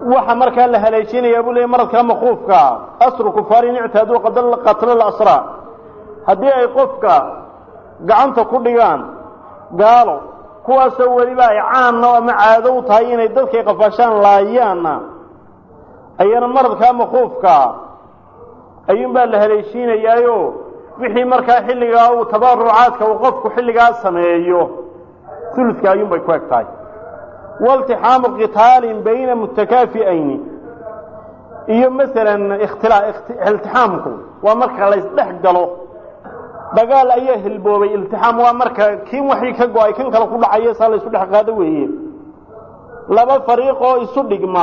waxa markaa la haleeshinayaa buu leeyay maradka makuufka asru kufaarin ictaaduu qatla lasraa haddii ay qofka gacanta ku dhigaan gaalo kuwaasoo weliba ay caanna ama caado u tahay inay dadkay qafaashaan laayaanna ayana maradkaa makuufkaa ayuunbaa la haleeshiinayaayo wixii markaa xilligaa uu tabaarucaadka uu qofku xilligaa sameeyo uludka ayuunbay ku eg tahay waltixaamu qitaalin bayna mutakaafi'ayni iyo masalan iltixaamku waa marka laysdhex galo dagaal ayaa hilboobay iltixaam waa marka kiin waxii ka go-ay kan kale ku dhacayo saa laysu dhex qaado weeye laba fariiq oo isu dhigma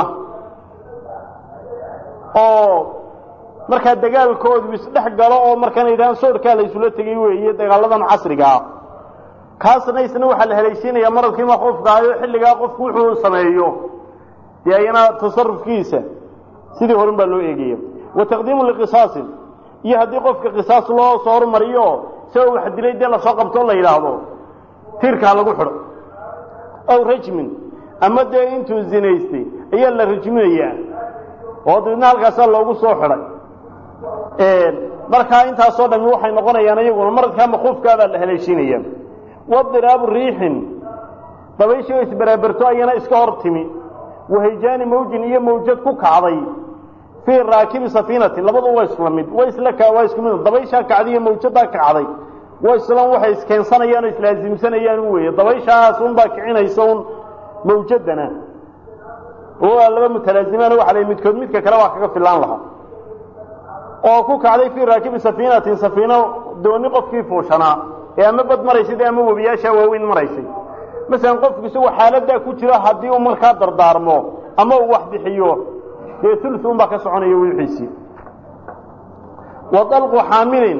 oo markaa dagaalkoodu isdhex galo oo markaan yidhahaan soorkaa la ysula tegay weeye dagaaladan casriga ah kaasna isna waxaa la haleeshiinayaa maradkii makuufka ayo xilligaa qofku wuxuu sameeyo dee ayana tasarufkiisa sidii horin baa loo eegaya wa taqdiimu liqisaasin iyo haddii qofka qisaas loo soo hormariyo isagoo wax dilay dee lasoo qabto la yidhaahdo tiirkaa lagu xidho aw rajmin ama dee intuu zinaystay ayaa la rajminayaa oo dabeedna halkaasaa loogu soo xidhay markaa intaasoo dhami waxay noqonayaan iyaguna maradkaa makuufkaa baa la haleeshiinaya wadiraabu riixin dabayshii oo isbaraaberto ayana iska hor timi wahayjaani mawjin iyo mawjad ku kacday fii raakibi safiinatin labadu waa isla mid wa isla waa isku mid dabayshaa kacday iyo mawjadaa kacday waa islan waxay iskeensanayaan oo islaasimsanayaan u weeye dabayshaas unbaa kicinaysa un mawjadana oo laba mutalaazimaan waxa la midkood midka kale waa kaga filaan lahaa oo ku kacday fii raakibi safiinatin safiino dooni qofkii fuushanaa ee ama bad maraysay ama webiyaashaa waaweyn maraysay masalan qofku isagoo xaaladaa ku jiro haddii uu markaa dardaarmo ama uu wax bixiyo dee ulu un baa ka soconaya wixiisii wa dalqu xaamilin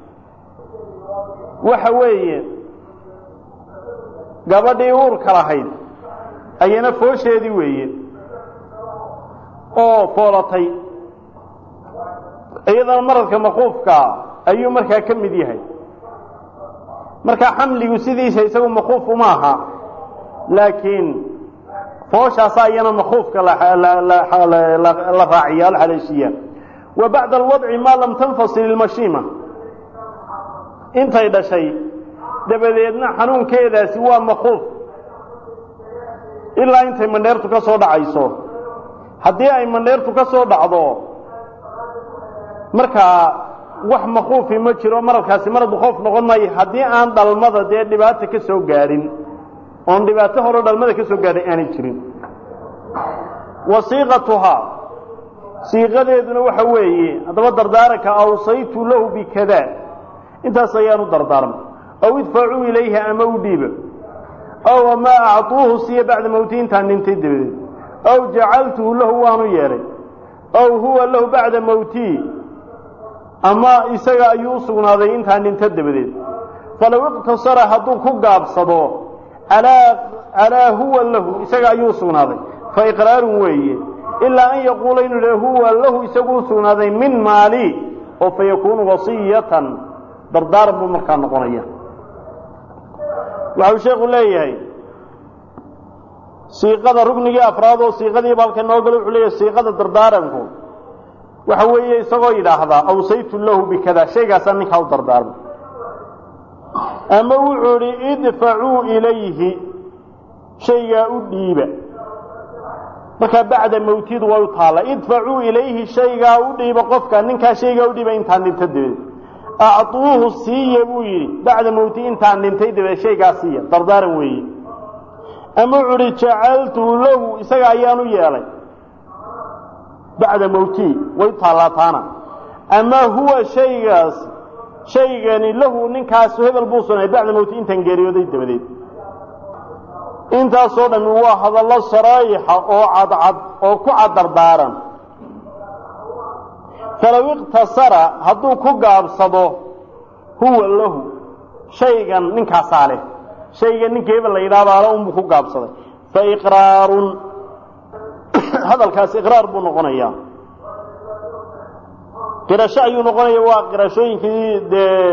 waxa weeye gabadhii uurka lahayd ayana foosheedii weeye oo foolatay iyadana maradka makuufkaa ayuu markaa ka mid yahay marka xamligu sidiisa isagu makuuf uma aha laakiin fooshaasa ayana makuufka la raaciya la haleeshiya wa bacda alwadci maa lam tanfasil ilmashiima intay dhashay dabadeedna xanuunkeedaasi waa makuuf ilaa intay mandheertu ka soo dhacayso haddii ay mandheertu ka soo dhacdo markaa wax makuufi ma jiro maradkaasi marad makuuf noqon maayo haddii aan dhalmada dee dhibaata ka soo gaadhin oon dhibaato horo dhalmada ka soo gaadhay aanay jirin wa siiqatuhaa siiqadeeduna waxa weeye haddaba dardaaranka awsaytu lahu bikada intaas ayaanu dardaarmay aw idfacuu ilayha ama u dhiiba aw ama acuuhu siiya bacda mawti intaan dhintay dabadeed aw jacaltuhu lahu waanu yeelay aw huwa lahu bacda mawtii ama isaga ayuu u sugnaaday intaan dhinto dabadeed falow iqtasara hadduu ku gaabsado alaa huwa lahu isaga ayuu u sugnaaday fa iqraarun weeye ilaa an yaquula inuu yidha huwa lahu isagu u sugnaaday min maali oo fa yakuunu wasiyatan dardaaran buu markaa noqonaya waxau sheekhu leeyahay siiqada rugnigii afraad oo siiqadiiba halka noo galo wuxuu leeyahay siiqada dardaaranku waxa weeye isagoo yidhaahdaa awsaytu lahu bikada shaygaasaa ninkaa u dardaarmay ama wuxuu idhi idfacuu ilayhi shaygaa u dhiiba markaa bacda mawtidu way u taalla idfacuu ilayhi shaygaa u dhiiba qofka ninkaa shaygaa u dhiiba intaan dhinto dabadeed acuuhu siiya buu yidhi bacda mawti intaan dhintay dabadeed shaygaa siiya dardaaran weeye ama wuxuu idhi jacaltuhu lahu isaga ayaanu yeelay bacda mawtii way u taalaataana ama huwa shaygaas shaygani lahu ninkaasu hebel buu sugnay bacda mawti intaan geeriyooday dabadeed intaasoo dhammi waa hadallo saraayixa oo cadcad oo ku cad dardaaran falow iqtasara hadduu ku gaabsado huwa lahu shaygan ninkaasaa leh shaygan ninka hebel la yidhahdaala unbuu ku gaabsaday fa iqraarun hadalkaasi iqraar buu noqonayaa qirasho ayuu noqonaya waa qirashooyinkii dee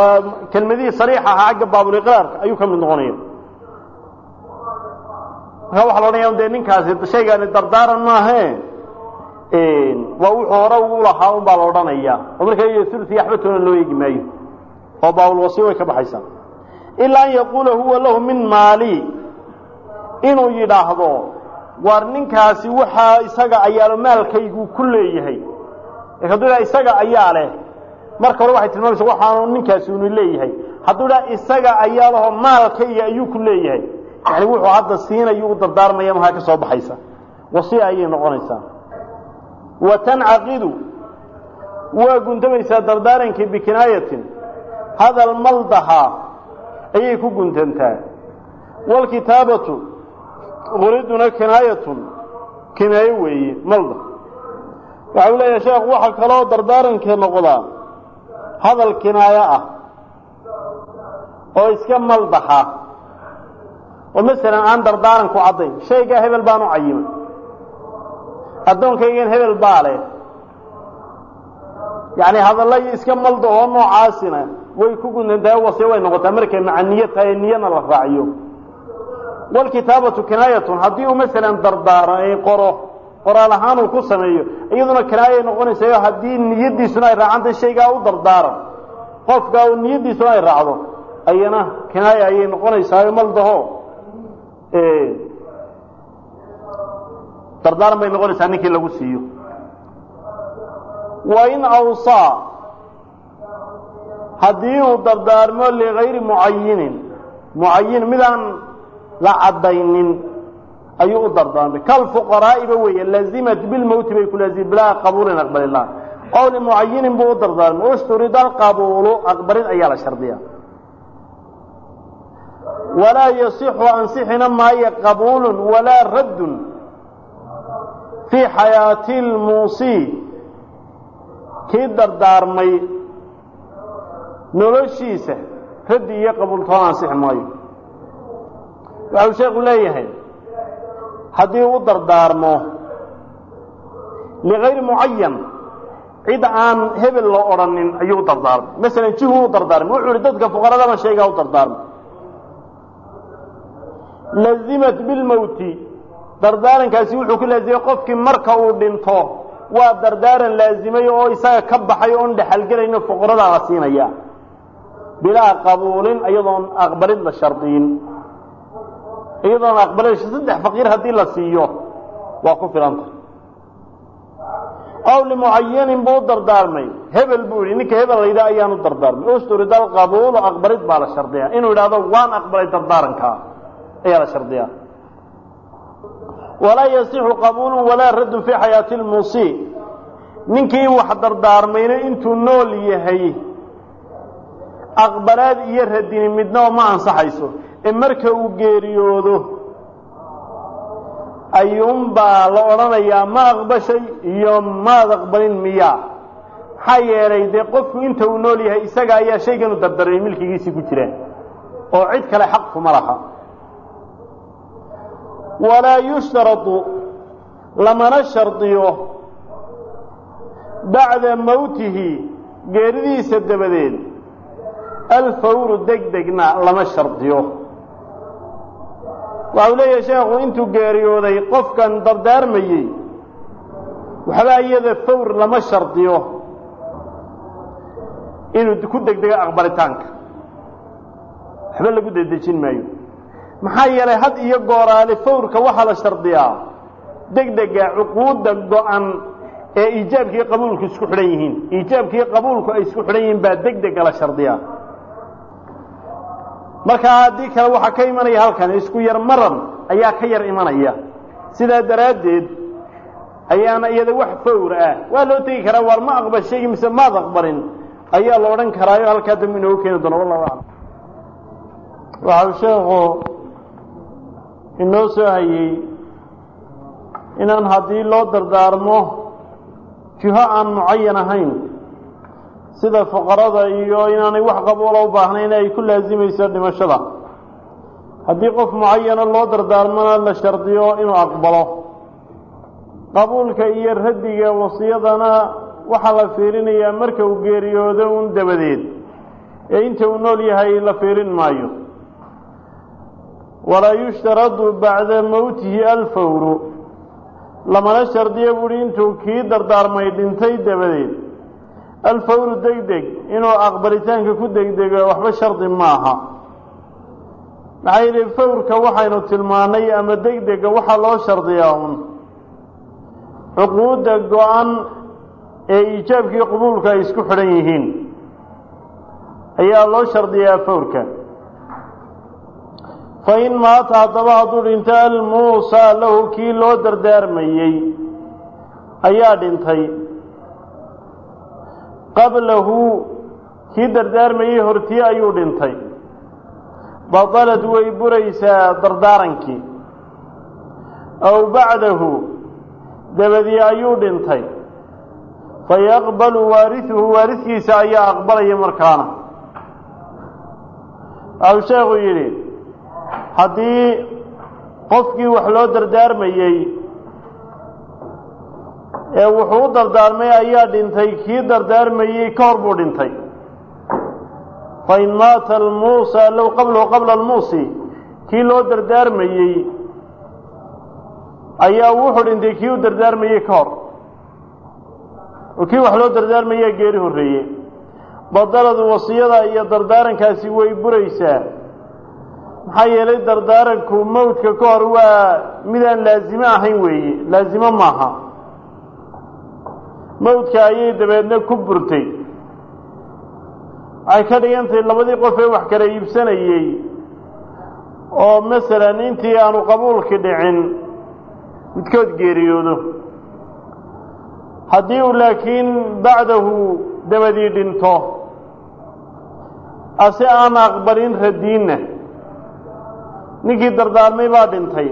kelmadihii sariix ahaa xagga baabuliqraarka ayuu ka mid noqonaya markaa waxa la odhanaya dee ninkaasi shaygaani dardaaran maahe waa wuxuu hore ugu lahaa un baa la odhanaya oo markaa iyo ulusi axbatoona loo eegi maayo oo baawulwasi way ka baxaysaa ilaa an yaquula huwa lahu min maali inuu yidhaahdo war ninkaasi waxaa isaga ayaalo maalkaygu ku leeyahay hadduu idhaha isaga ayaa leh marka hore waxay tilmaamaysa waxaanu ninkaasi unu leeyahay hadduu idhaha isaga ayaa laho maalkayga ayuu ku leeyahay yani wuxuu hadda siinayu u dardaarmaya mahaa ka soo baxaysa wasiya ayay noqonaysaa wa tancaqidu waa guntamaysaa dardaarankii bikinaayatin hadal maldaha ayay ku guntantaa waalkitaabatu quriduna kinaayatun kinaayo weeye malda waxau leeyahay sheekh waxaa kaloo dardaaranka noqdaa hadal kinaayo ah oo iska maldaxa oo masalan aan dardaaranku caddayn shaygaa hebel baan u cayimay addoonkaygan hebel baa leh yacni hadallay iska malda oo noocaasina way ku guntantahay wase way noqotaa markay maca niyo tahay niyana la raaciyo walkitaabatu kinaayatun haddii uu masalan dardaaro ay qoro qoraal ahaan uu ku sameeyo iyaduna kinaayay noqonaysayo haddii niyadiisuna ay raacantahay shaygaa u dardaaran qofkaa uu niyadiisuna ay raacdo ayana kinaaya ayay noqonaysaayo maldaho dardaaran bay noqonaysaa ninkii lagu siiyo wa in awsaa haddii uu dardaarmo ligayri mucayinin mucayin midaan la caddaynin ayuu u dardaarmay kalfuqaraa'iba weeye lazimat bilmowti bay ku laazim bilaa qabuulin aqbalillah ow limucayinin buu u dardaarmay usturida alqabuulu aqbalin ayaa la shardiya walaa yasixu ansixina maayo qabuulun walaa raddun fii xayaati lmuusii kii dardaarmay noloshiisa raddi iyo qabuultoona ansixi maayo waxau sheekhu leeyahay haddii u dardaarmo ligayri mucayan cid aan hebel la odhanin ayuu u dardaarmay masalan jihu u dardaarmay wuxuu ihi dadka fuqaradaba shaygaa u dardaarmay lazimat bilmowti dardaarankaasi wuxuu ku laazimay qofkii marka uu dhinto waa dardaaran laazimay oo isaga ka baxay oon dhexalgelayno fuqaradaa la siinaya bilaa qabuulin iyadoon aqbalid la shardiyin iyadoon aqbalid saddex faqiir haddii la siiyo waa ku filanta aw limucayanin buu u dardaarmay hebel buu yihi ninka hebel layidhaha ayaan u dardaarmay usturida alqabuulu aqbalid baa la shardiya inuu yidhahdo waan aqbalay dardaarankaa ayaa la shardiyaa walaa yasixu qabuulu walaa raddun fii xayaati lmusii ninkii wax dardaarmayna intuu nool yahay aqbalaad iyo radini midnaba ma ansaxayso ee marka uu geeriyoodo ayuunbaa la odhanayaa ma aqbashay iyo maad aqbalin miyaa maxaa yeelay dee qofku inta uu nool yahay isaga ayaa shaygan u dardaarmay milkigiisii ku jira oo cid kale xaq kuma laha walaa yushtaradu lamana shardiyo bacda mowtihi geeridiisa dabadeed alfawru deg degna lama shardiyo waxau leeyahay sheekhu intuu geeriyooday qofkan dardaarmayey waxbaa iyada fawr lama shardiyo inuu ku degdego aqbalitaanka waxba lagu dedejin maayo maxaa yeelay had iyo gooraale fawrka waxaa la shardiyaa degdega cuquudda go-an ee iijaabkiiyo qabuulku isku xidhan yihiin iijaabkiiyo qabuulku ay isku xidhan yihiin baa degdega la shardiyaa markaa haddii kale waxaa ka imanaya halkan isku yar maran ayaa ka yar imanaya sidaa daraaddeed ayaana iyada wax fawr ah waa loo tegi karaa waar ma aqbashay mise maad aqbalin ayaa la odhan karaayo halkaa dambe inoogu keeni doono wallahu aclam waxau sheekhu inoo soo hayey inaan haddii loo dardaarmo jiho aan mucayan ahayn sida fuqarada iyo inaanay wax qabuula u baahnayn ay ku laasimayso dhimashada haddii qof mucayana loo dardaarmona la shardiyo inuu aqbalo qabuulka iyo raddiga wasiyadana waxaa la fiirinayaa marka uu geeriyoodo un dabadeed ee inta uu nool yahay la fiirin maayo walaa yushtaradu bacda mowtihi alfawru lamana shardiyo buuhi intuu kii dardaarmay dhintay dabadeed alfawru deg deg inuu aqbalitaanka ku degdego waxba shardi maaha maxaa yidhi fawrka waxaynu tilmaannay ama deg dega waxaa loo shardiyaa un cuquudda go-an ee iijaabkii qabuulka ay isku xidhan yihiin ayaa loo shardiyaa fawrka fa in maata haddaba hadduu dhinto almuusaa lahu kii loo dardaarmayey ayaa dhintay qablahu kii dardaarmayey hortii ayuu dhintay badalad way buraysaa dardaarankii aw bacdahu dabadii ayuu dhintay fayaqbalu waarihuhu waaridkiisa ayaa aqbalaya markaana waxau sheekhu yidhi haddii qofkii wax loo dardaarmayey ee wuxuu u dardaarmay ayaa dhintay kii dardaarmayey ka hor buu dhintay fain maata almuusa low qablahu qabla almuusi kii loo dardaarmayey ayaa wuxuu dhintay kii u dardaarmayey ka hor oo kii wax loo dardaarmayaa geeri horreeye badaladu wasiyada iyo dardaarankaasi way buraysaa maxaa yeelay dardaaranku mawdka ka hor waa midaan laasimo ahayn weeye laasimo maaha mawdka ayay dabeedna ku burtay waxay ka dhigan tahay labadii qof ee wax kala iibsanayey oo masalan intii aanu qabuulki dhicin midkood geeriyoodo haddii uu laakiin bacdahu dabadii dhinto ase aan aqbalin radiinna ninkii dardaarmay baa dhintay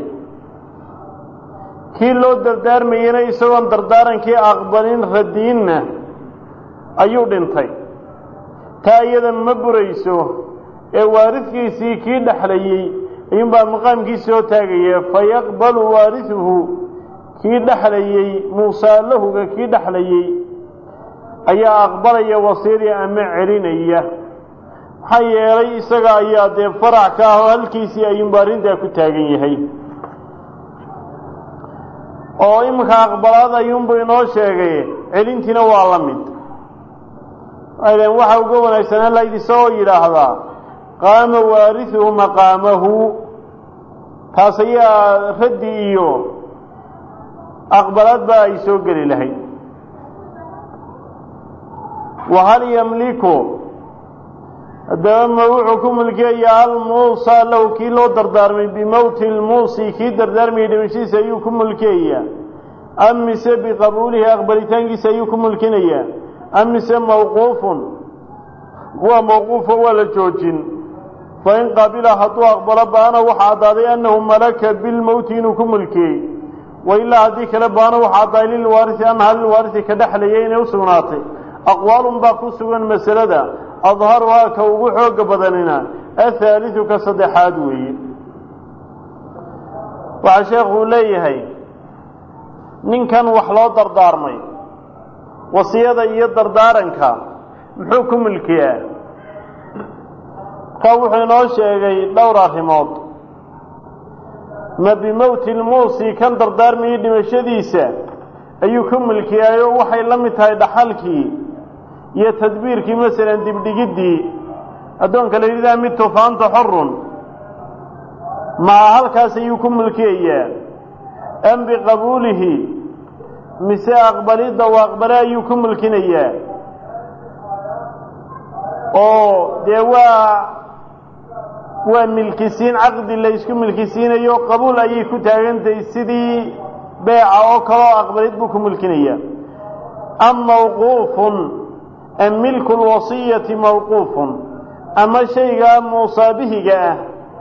kii loo dardaarmayena isagoon dardaarankii aqbalin radiinna ayuu dhintay taa iyada ma burayso ee waaridkiisii kii dhexlayey ayuunbaa maqaamkii soo taagaya fayaqbalu waarihuhu kii dhexlayey muusaa lahuga kii dhexlayey ayaa aqbalaya wasiyadii ama celinaya maxaa yeelay isaga ayaa dee farac ka ah oo halkiisii ayuunba arrintaa ku taagan yahay oo iminka aqbalaad ayuunbu inoo sheegay celintiina waa la mid aylen waxa uga wanaagsanaa layd isagoo yidhaahdaa qaama waarihuhu maqaamahu taas ayaa raddi iyo aqbalaad baa ay soo geli lahayd wahal yamliku haddaba ma wuxuu ku mulkiyayaa almuusa lahu kii loo dardaarmay bimowti lmuusi kii dardaarmayay dhimashadiisa ayuu ku mulkiyayaa am mise biqabuulihi aqbalitaankiisa ayuu ku mulkinayaa am mise mawquufun waa mawquufo waa la joojin fain qaabila hadduu aqbalo baana waxa caddaaday annahu malaka bilmowti inuu ku mulkiyey wailaa haddii kale baana waxa caddaaday lilwaarisi annaha lilwaarisi ka dhexlayay inay u sugnaatay aqwaalun baa ku sugan masalada adharuhaa ka ugu xooga badanina athaalidu ka saddexaad weeye waxaa sheekuu leeyahay ninkan wax loo dardaarmay wasiyada iyo dardaaranka muxuu ku mulkiyaa ka wuxuu inoo sheegay dhowr arrimood ma bimowti lmuusi kan dardaarmayay dhimashadiisa ayuu ku mulkiyaayo waxay la mid tahay dhaxalkii iyo tadbiirkii masalan dibdhigiddii addoonka la yidhahdaa mid tufaanta xorun maa halkaas ayuu ku mulkiyayaa am biqabuulihi mise aqbalidda u aqbale ayuu ku mulkinayaa oo dee waa waa milkisiin caqdi la ysku milkisiinayo qabuul ayay ku taagantahay sidii beeca oo kaleo aqbalid buu ku mulkinayaa am mawquufun am milku lwasiyati mawquufun ama shaygaa muusaabihiga ah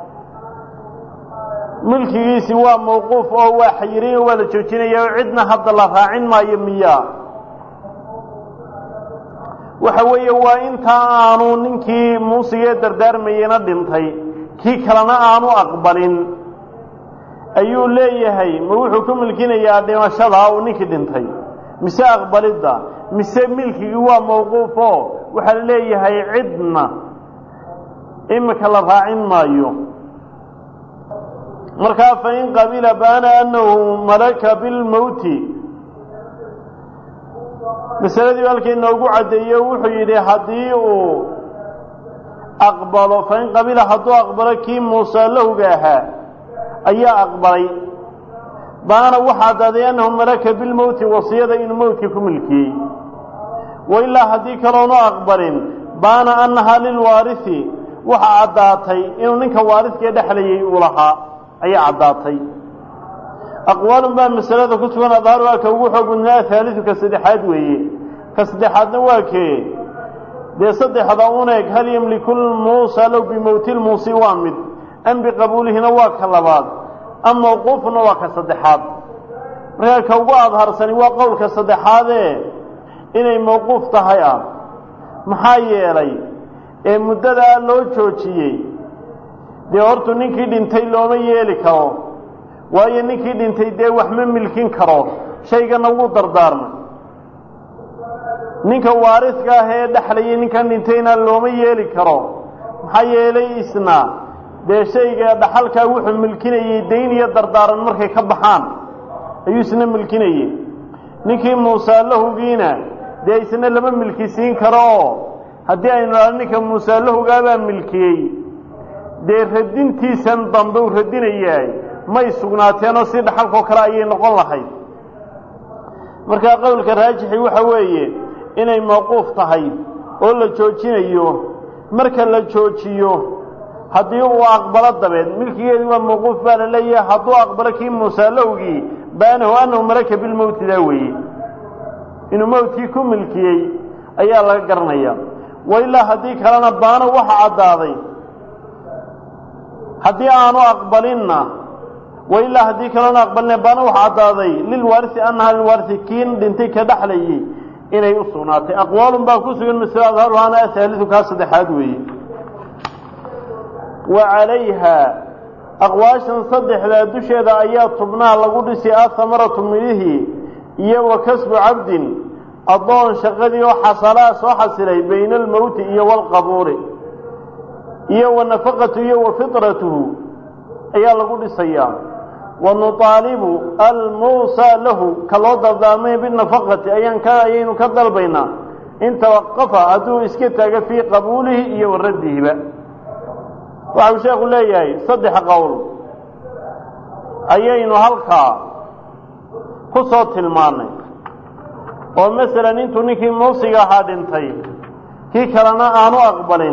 milkigiisi waa mawquuf oo waa xayiray oo waa la joojinaya oo cidna hadda la raacin maayo miyaa waxa weeye waa intaa aanu ninkii muusigee dardaarmayena dhintay kii kalena aanu aqbalin ayuu leeyahay ma wuxuu ku milkinayaa dhimashada uu ninkii dhintay mise aqbalidda mise milkigii waa mawquufo waxaa la leeyahay cidna imika la raacin maayo markaa fain qabila baana anahu malaka bilmowti masaladii halkii noogu caddeeye wuxuu yidhi haddii uu aqbalo fain qabila hadduu aqbalo kii muuse lahowga ahaa ayaa aqbalay baana waxaa caddaaday annahu malaka bilmowti wasiyada inuu mowtkii ku milkiyey wa ilaa haddii kaloonu aqbalin baana annahaa lilwaarisi waxaa caddaatay inuu ninka waaridkee dhexlayay uu lahaa ayaa caddaatay aqwaalun baa masalada ku sugan adhaar waa ka ugu xoog badnaa haalidu ka saddexaad weeye ka saddexaadna waa kee dee saddexda un eeg hal yemliku lmuusa low bimowti lmuusi waa mid am biqabuulihina waa ka labaad am mawquufuna waa ka saddexaad markaa ka ugu adharsani waa qowlka saddexaadee inay mawquuf tahay ah maxaa yeelay ee muddadaa loo joojiyey dee hortu ninkii dhintay looma yeeli karo waayo ninkii dhintay dee wax ma milkin karo shaygana wuu dardaarmay ninka waariska ah ee dhexlayay ninkan dhintayna looma yeeli karo maxaa yeelay isna dee shayga dhaxalkaa wuxuu milkinayey dayn iyo dardaaran markay ka baxaan ayuu isna milkinayey ninkii muusaalahowgiina dee isna lama milkisiin karo oo haddii aynu idhahno ninka muusaalahowgaabaa milkiyey dee radintiisan dambe uu radinayaay may sugnaateenoo si dhaxalkoo kale ayay noqon lahayd markaa qowlka raajixi waxa weeye inay mawquuf tahay oo la joojinayo marka la joojiyo haddii uu aqbalo dabeed milkigeedii waa mawquuf baa la leeyahay hadduu aqbalo kii muusaalowgii baanahu annahu malaka bilmowti daa weeye inuu mowtkii ku milkiyey ayaa laga garanaya wa ilaa haddii kalena baano waxa caddaaday haddii aanu aqbalinna wa ilaa haddii kalena aqbalina baana waxa caddaaday lilwaarisi annahaa lilwaarisi kiin dhintay ka dhexlayay inay u sugnaatay aqwaalun baa ku sugan masle adharuhaana ahaalidu kaa saddexaad weeye wa calayha aqwaashan saddexdaa dusheeda ayaa tubnaa lagu dhisi ahamaratu midhihii iyo wa kasbu cabdin addoon shaqadii oo xasalaa soo xasilay bayna almowti iyo waalqabuuri iyo wa nafaqatu iyo wa fitratuhu ayaa lagu dhisayaa wa nuطaalibu almuusaa lahu ka loo dardaarmay binafaqati ayaan ka ayaynu ka dalbaynaa in tawaqafa hadduu iska taago fii qabuulihi iyo wa raddihiba waxa uu sheekhu leeyahay saddex qowl ayaynu halkaa ku soo tilmaannay oo masalan intuu ninkii muusiga ahaa dhintay kii kalena aanu aqbalin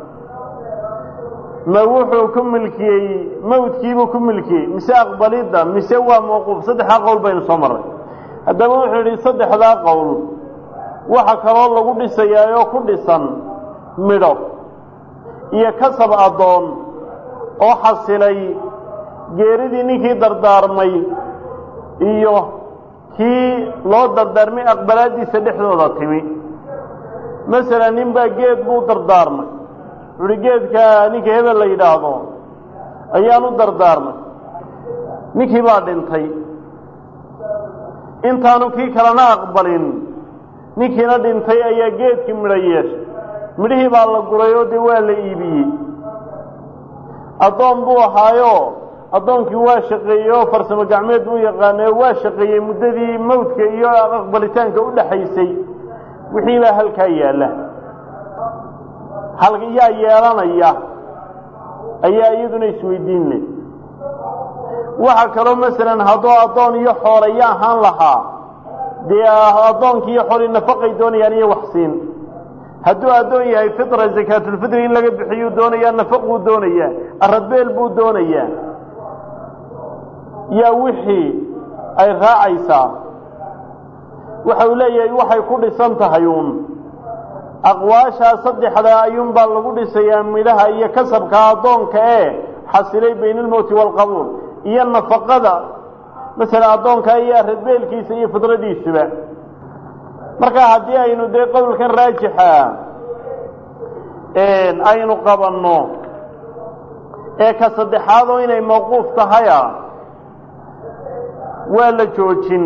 ma wuxuu ku milkiyey mawdkiibuu ku milkiyey mise aqbalidda mise waa mawquuf saddexdaa qowl baynu soo marray haddaba wuxuu yidhi saddexdaa qowl waxa kaloo lagu dhisayaa oo ku dhisan midho iyo kasab addoon oo xasilay geeridii ninkii dardaarmay iyo kii loo dardaarmay aqbalaaddiisa dhexdooda timi masalan nin baa geed buu dardaarmay wuxuuhi geedka ninka hebel la yidhaahdo ayaan u dardaarmay ninkii baa dhintay intaanu kii kalena aqbalin ninkiina dhintay ayaa geedkii midho yeeshay midhihii baa la guray oo dee waa la iibiyey addoon buu ahaayo addoonkii waa shaqeeyey oo farsamo gacmeed buu yaqaanay oo waa shaqeeyey muddadii mawdka iyo aqbalitaanka u dhaxaysay wixii baa halkaa yaalla hal yaa yeelanaya ayaa iyaduna isweydiin leh waxa kaloo masalan hadduu addoon iyo xoolaya ahaan lahaa dee addoonkii iyo xoolii nafaqay doonayaan iyo waxsiin hadduu addoon yahay fitra zakaatulfitri in laga bixiyuu doonayaa nafaquu doonayaa aradbeel buu doonayaa yaa wixii ay raacaysaa waxa uu leeyahay waxay ku dhisan tahay uun aqwaashaa saddexdaa ayuunbaa lagu dhisayaa midhaha iyo kasabka addoonka ee xasilay bayna almowti waalqabuul iyo nafaqada masalan addoonka iyo aradbeelkiisa iyo fidradiisuba marka haddii aynu dee qowlkan raajixa aynu qabanno ee ka saddexaadoo inay mawquuf tahaya waa la joojin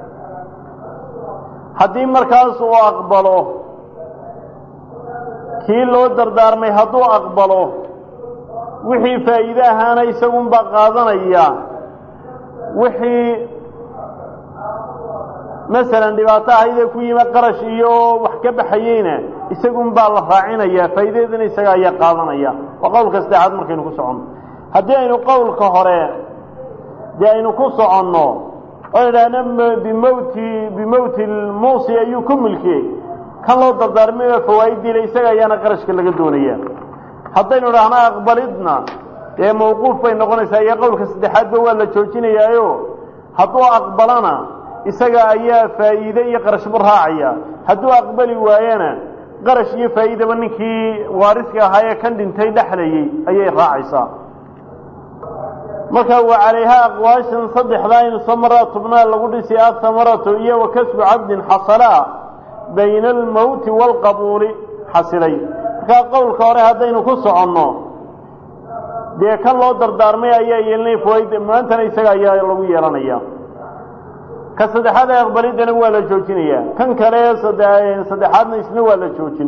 haddii markaas uu aqbalo kii loo dardaarmay hadduu aqbalo wixii faa'iide ahaana isagunbaa qaadanaya wixii masalan dhibaato ahaydee ku yimi qarash iyo wax ka baxayeyna isagunbaa la raacinaya faa'iidadeedana isaga ayaa qaadanaya waa qowlka saddexaad markaynu ku soconno haddii aynu qowlka hore dee aynu ku soconno oo idhaahna bimowti bimowti lmuusi ayuu ku milkiyey kan loo dardaarmayba fawaa'idiile isaga ayaana qarashka laga doonaya haddaynu idhaahna aqbalidna dee mawquuf bay noqonaysaa iyo qowlka saddexaadba waa la joojinayaayo hadduu aqbalana isaga ayaa faa'iide iyo qarashbu raacaya hadduu aqbali waayana qarash iyo faa'iidaba ninkii waariska ahaa ee kan dhintay dhexlayey ayay raacaysaa marka wa calayhaa aqwaashan saddexdaa inu samaraa tubnaa lagu dhisay athamaratu iyo wa kasbu cabdin xasalaa bayna almowti waalqabuuli xasilay markaa qowlka hore haddaynu ku soconno dee kan loo dardaarmay ayaa yeelinaya fawaaid maantana isaga ayaa lagu yeelanaya ka saddexaad ee aqbalidana waa la joojinayaa kan kale saddexaadna isna waa la joojin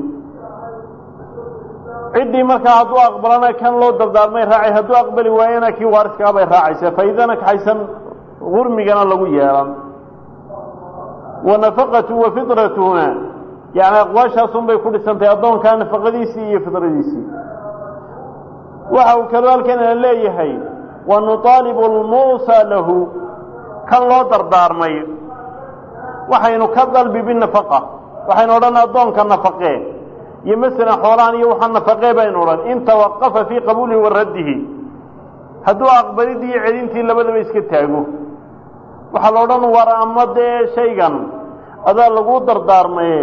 ciddii markaa hadduu aqbalana kan loo dardaarmay raacay hadduu aqbali waayana kii waariskaah bay raacaysaa faa'iidana kaxaysan gurmigana lagu yeelan wa nafaqatu wa fitratuhuna yani aqwaashaasun bay ku dhisantahay addoonkaa nafaqadiisii iyo fidradiisii waxa uu kaloo halkanna leeyahay wa nuطaalibu lmuusa lahu kan loo dardaarmay waxaynu ka dalbi binafaqa waxaynu odhan addoonka nafaqee iyo masalan xoolahan iyo waxaa nafaqee baynu odhan in tawaqafa fii qabuulihi wa raddihi hadduu aqbalidii iyo celintii labadaba iska taago waxaa la odhan war ama dee shaygan adaa lagu dardaarmaye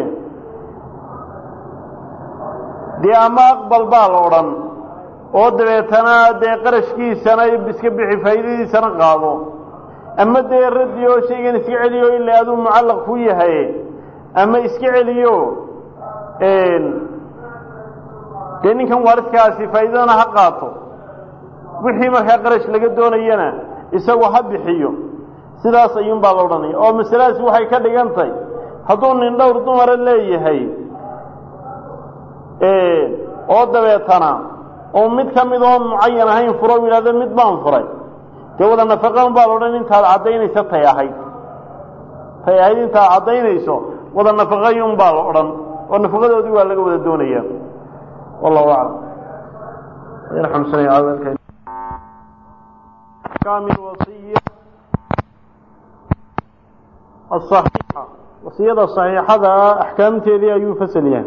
dee ama aqbal baa la odhan oo dabeetana dee qarashkiisana iska bixi faa'iidadiisana qaado ama dee raddi oo shaygan iska celiyo ila aduu mucallaq ku yahay ama iska celiyo dee ninkan waariskaasi faa'iidadana ha qaato wixii markaa qarash laga doonayana isagu ha bixiyo sidaas ayuunbaa la odhanaya oo masaladaasi waxay ka dhigan tahay hadduu nin dhowr dumara leeyahay oo dabeetana oo mid ka mid oo mucayan ahayn furo u yidhahdo mid baan furay dee wada nafaqan baa la odhan intaad caddaynayso tay ahayd tay ahayd intaad caddaynayso wada nafaqayun baa la odhan oo nafaqadoodii waa laga wada doonaya wallahu aclam yarxamsanay kaamil wasiya asaxiixa wasiyada saxiixada ah axkaamteedii ayuu fasal yahay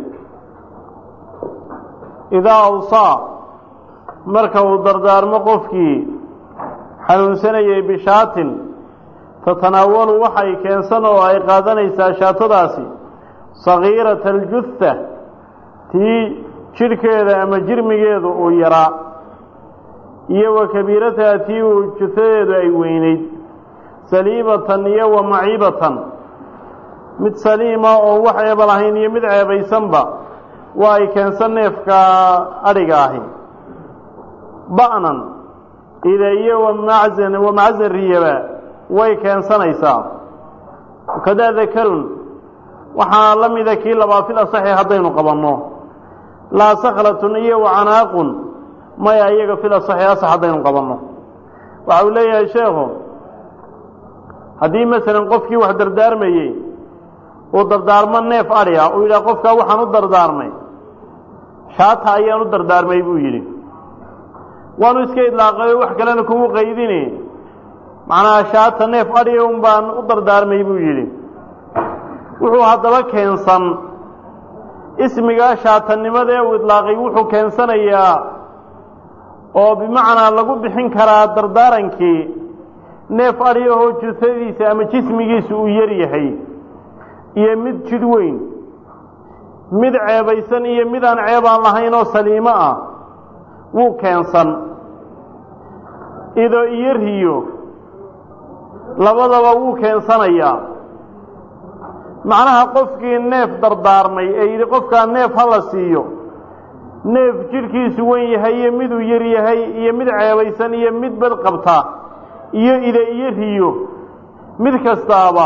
idaa awsaa marka uu dardaarmo qofkii xanuunsanayay bishaatin tatanaawalu waxay keensan oo ay qaadanaysaa shaatadaasi sagiirata aljuha tii jidhkeeda ama jirmigeedu uu yaraa iyo wa kabiirataha tii uu juhadeedu ay weynayd saliimatan iyo wa maciibatan mid saliima oo wax ceeba lahayn iyo mid ceebaysanba waa ay keensan neefka adhiga ahi ba'nan ida iyo wamacsan wamacsan riyaba way keensanaysaa kadaa dakarun waxaa la mida kii labaa fil asaxi haddaynu qabanno laa saklatun iyo wacanaaqun maya iyaga fil asaxi asax haddaynu qabanno waxa uu leeyahay sheekhu haddii masalan qofkii wax dardaarmayey uu dardaarmo neef adhi ah uu yidhaha qofkaa waxaan u dardaarmay shaata ayaan u dardaarmay buu yidhi waanu iska idlaaqayo wax kalena kugu qaydini macnaha shaata neef adhiga un baan u dardaarmay buu yidhi wuxuu haddaba keensan ismigaa shaatanimada ee uu idlaaqay wuxuu keensanayaa oo bimacnaa lagu bixin karaa dardaarankii neef adhigahoo jusadiisa ama jismigiisu uu yar yahay iyo mid jidh weyn mid ceebaysan iyo mid aan ceeb aan lahayn oo saliimo ah wuu keensan ido iyo riyo labadaba wuu keensanayaa macnaha qofkii neef dardaarmay ee yidhi qofkaa neef ha la siiyo neef jidhkiisu wen yahay iyo miduu yar yahay iyo mid ceebaysan iyo mid bad qabta iyo ida iyo riyo mid kastaaba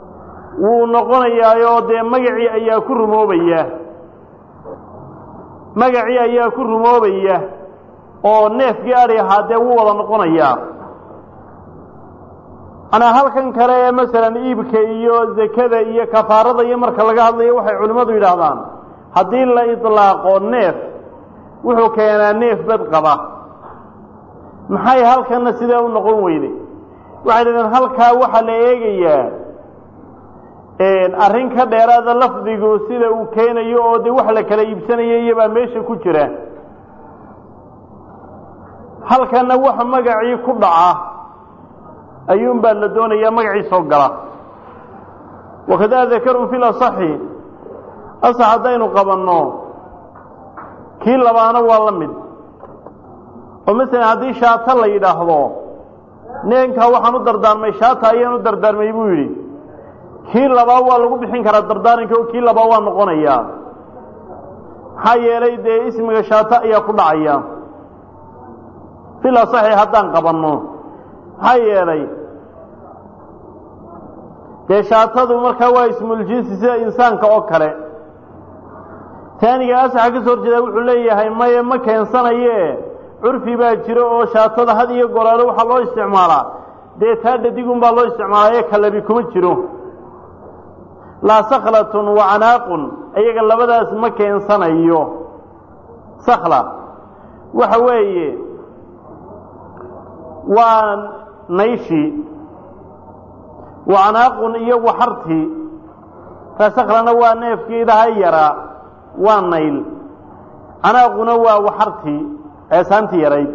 wuu noqonayaayoo dee magacii ayaa ku rumoobaya magacii ayaa ku rumoobaya oo neefkii adhi ahaa dee wuu wada noqonayaa anaa halkan kale ee masalan iibka iyo zakada iyo kafaarada iyo marka laga hadlayo waxay culimmadu yidhaahdaan haddii la idlaaqo neef wuxuu keenaa neef bad qaba maxay halkanna sidee u noqon weyday waxay dhahdeen halkaa waxaa la eegayaa arrin ka dheeraada lafdigu sida uu keenayo oo dee wax la kala iibsanayo iyobaa meesha ku jira halkanna waxa magacii ku dhaca ayuunbaa la doonayaa magacii soo gala wakadaa dakarun fi lasaxi asax haddaynu qabanno kii labaana waa la mid oo masalan haddii shaata la yidhaahdo neenkaa waxaan u dardaarmay shaata ayaan u dardaarmay buu yidhi kii labaa waa lagu bixin karaa dardaaranka oo kii labaa waa noqonayaa maxaa yeelay dee ismiga shaata ayaa ku dhacaya fil asaxi haddaan qabanno maxaa yeelay dee shaatadu markaa waa ismuljinsi sida insaanka oo kale taaniga asaxa ka soo horjeeda wuxuu leeyahay maye ma keensanaye curfi baa jiro oo shaatada had iyo goraalo waxaa loo isticmaalaa dee taa dhadigun baa loo isticmaalaa ee kalabi kuma jiro laa saklatun wa canaaqun iyaga labadaas ma keensanayo sakla waxa weeye waa nayshi wa canaaqun iyo waxartii taa saklana waa neefkii idaha yaraa waa nayl canaaquna waa waxartii eesaantii yarayd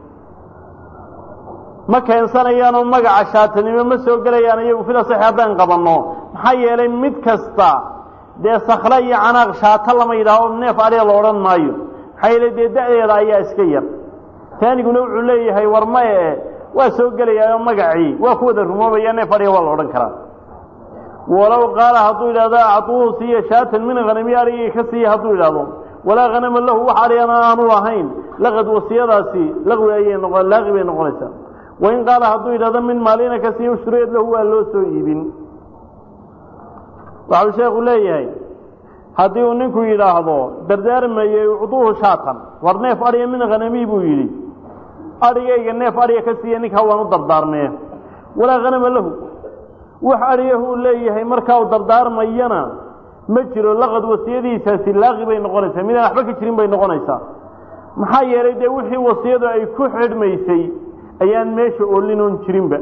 ma keensanayaanoo magaca shaatanimo ma soo gelayaan iyagu filasaxi haddaan qabanno maxaa yeelay mid kasta dee sakle iyo canaaq shaato lama yidhaaho neef adhiga la odhan maayo maxaa yeelay dee da'deeda ayaa iska yar taaniguna wuxuu leeyahay war maye waa soo gelayaao magacii waa ku wada rumoobaya neef adhiga waa la odhan karaa walow qaala hadduu yidhahdo acduuhu siiya shaatan min hanami adhigii ka siiya hadduu yidhahdo walaa hanama lahu wax adhigana aanu lahayn laqad wasiyadaasi laqwi ayay noqo laaqi bay noqonaysaa wain qaala hadduu yidhahdo min maalina ka siiya ushtureed lahu waa loo soo iibin waxau sheekhu leeyahay haddii uu ninku yidhaahdo dardaarmayey ucduuhu shaatan war neef adhiga min hanami buu yidhi adhigayga neef adhiga ka siiya ninkaa waan u dardaarmee walaa hanama lahu wax adhigahuu leeyahay markaa uu dardaarmayana ma jiro laqad wasiyadiisaasi laaqi bay noqonaysaa midaan waxba ka jirin bay noqonaysaa maxaa yeelay dee wixii wasiyadu ay ku xidhmaysay ayaan meesha oolinoon jirinba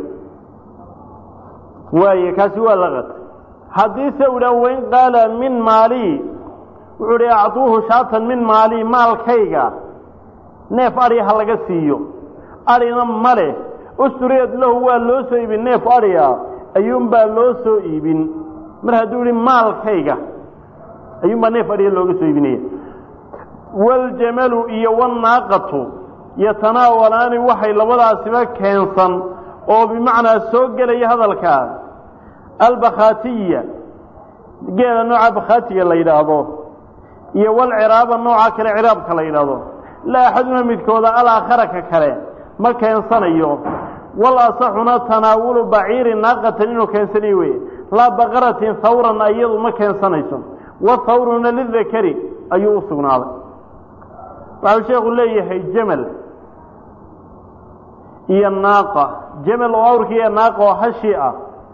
waaye kaasi waa laqad haddiise u idhaah wain qaala min maalii wuxuu idhi acduuhu shaatan min maalii maalkayga neef adhi ha laga siiyo adhina male ustureed lahu waa loo soo iibin neef adhiga ayuunbaa loo soo iibin mar hadduu yihi maalkayga ayuunbaa neef adhiga looga soo iibinaya waljamalu iyo wanaaqatu yatanaawalaani waxay labadaasiba keensan oo bimacnaa soo gelaya hadalkaa albakhaatiya geela nooca bakhaatiga la yidhaahdo iyo walciraaba nooca kale ciraabka la yidhaahdo laa axaduna midkooda alaakhara ka kale ma keensanayo wal asaxuna tanaawulu baciirin naaqatan inuu keensanayo weye laa baqaratin hawran iyadu ma keensanayso wathawruna lidakari ayuu u sugnaaday waxau sheekhu leeyahay jamal iyo naaqa jamal oo awrkii iyo naaqa oo hashi ah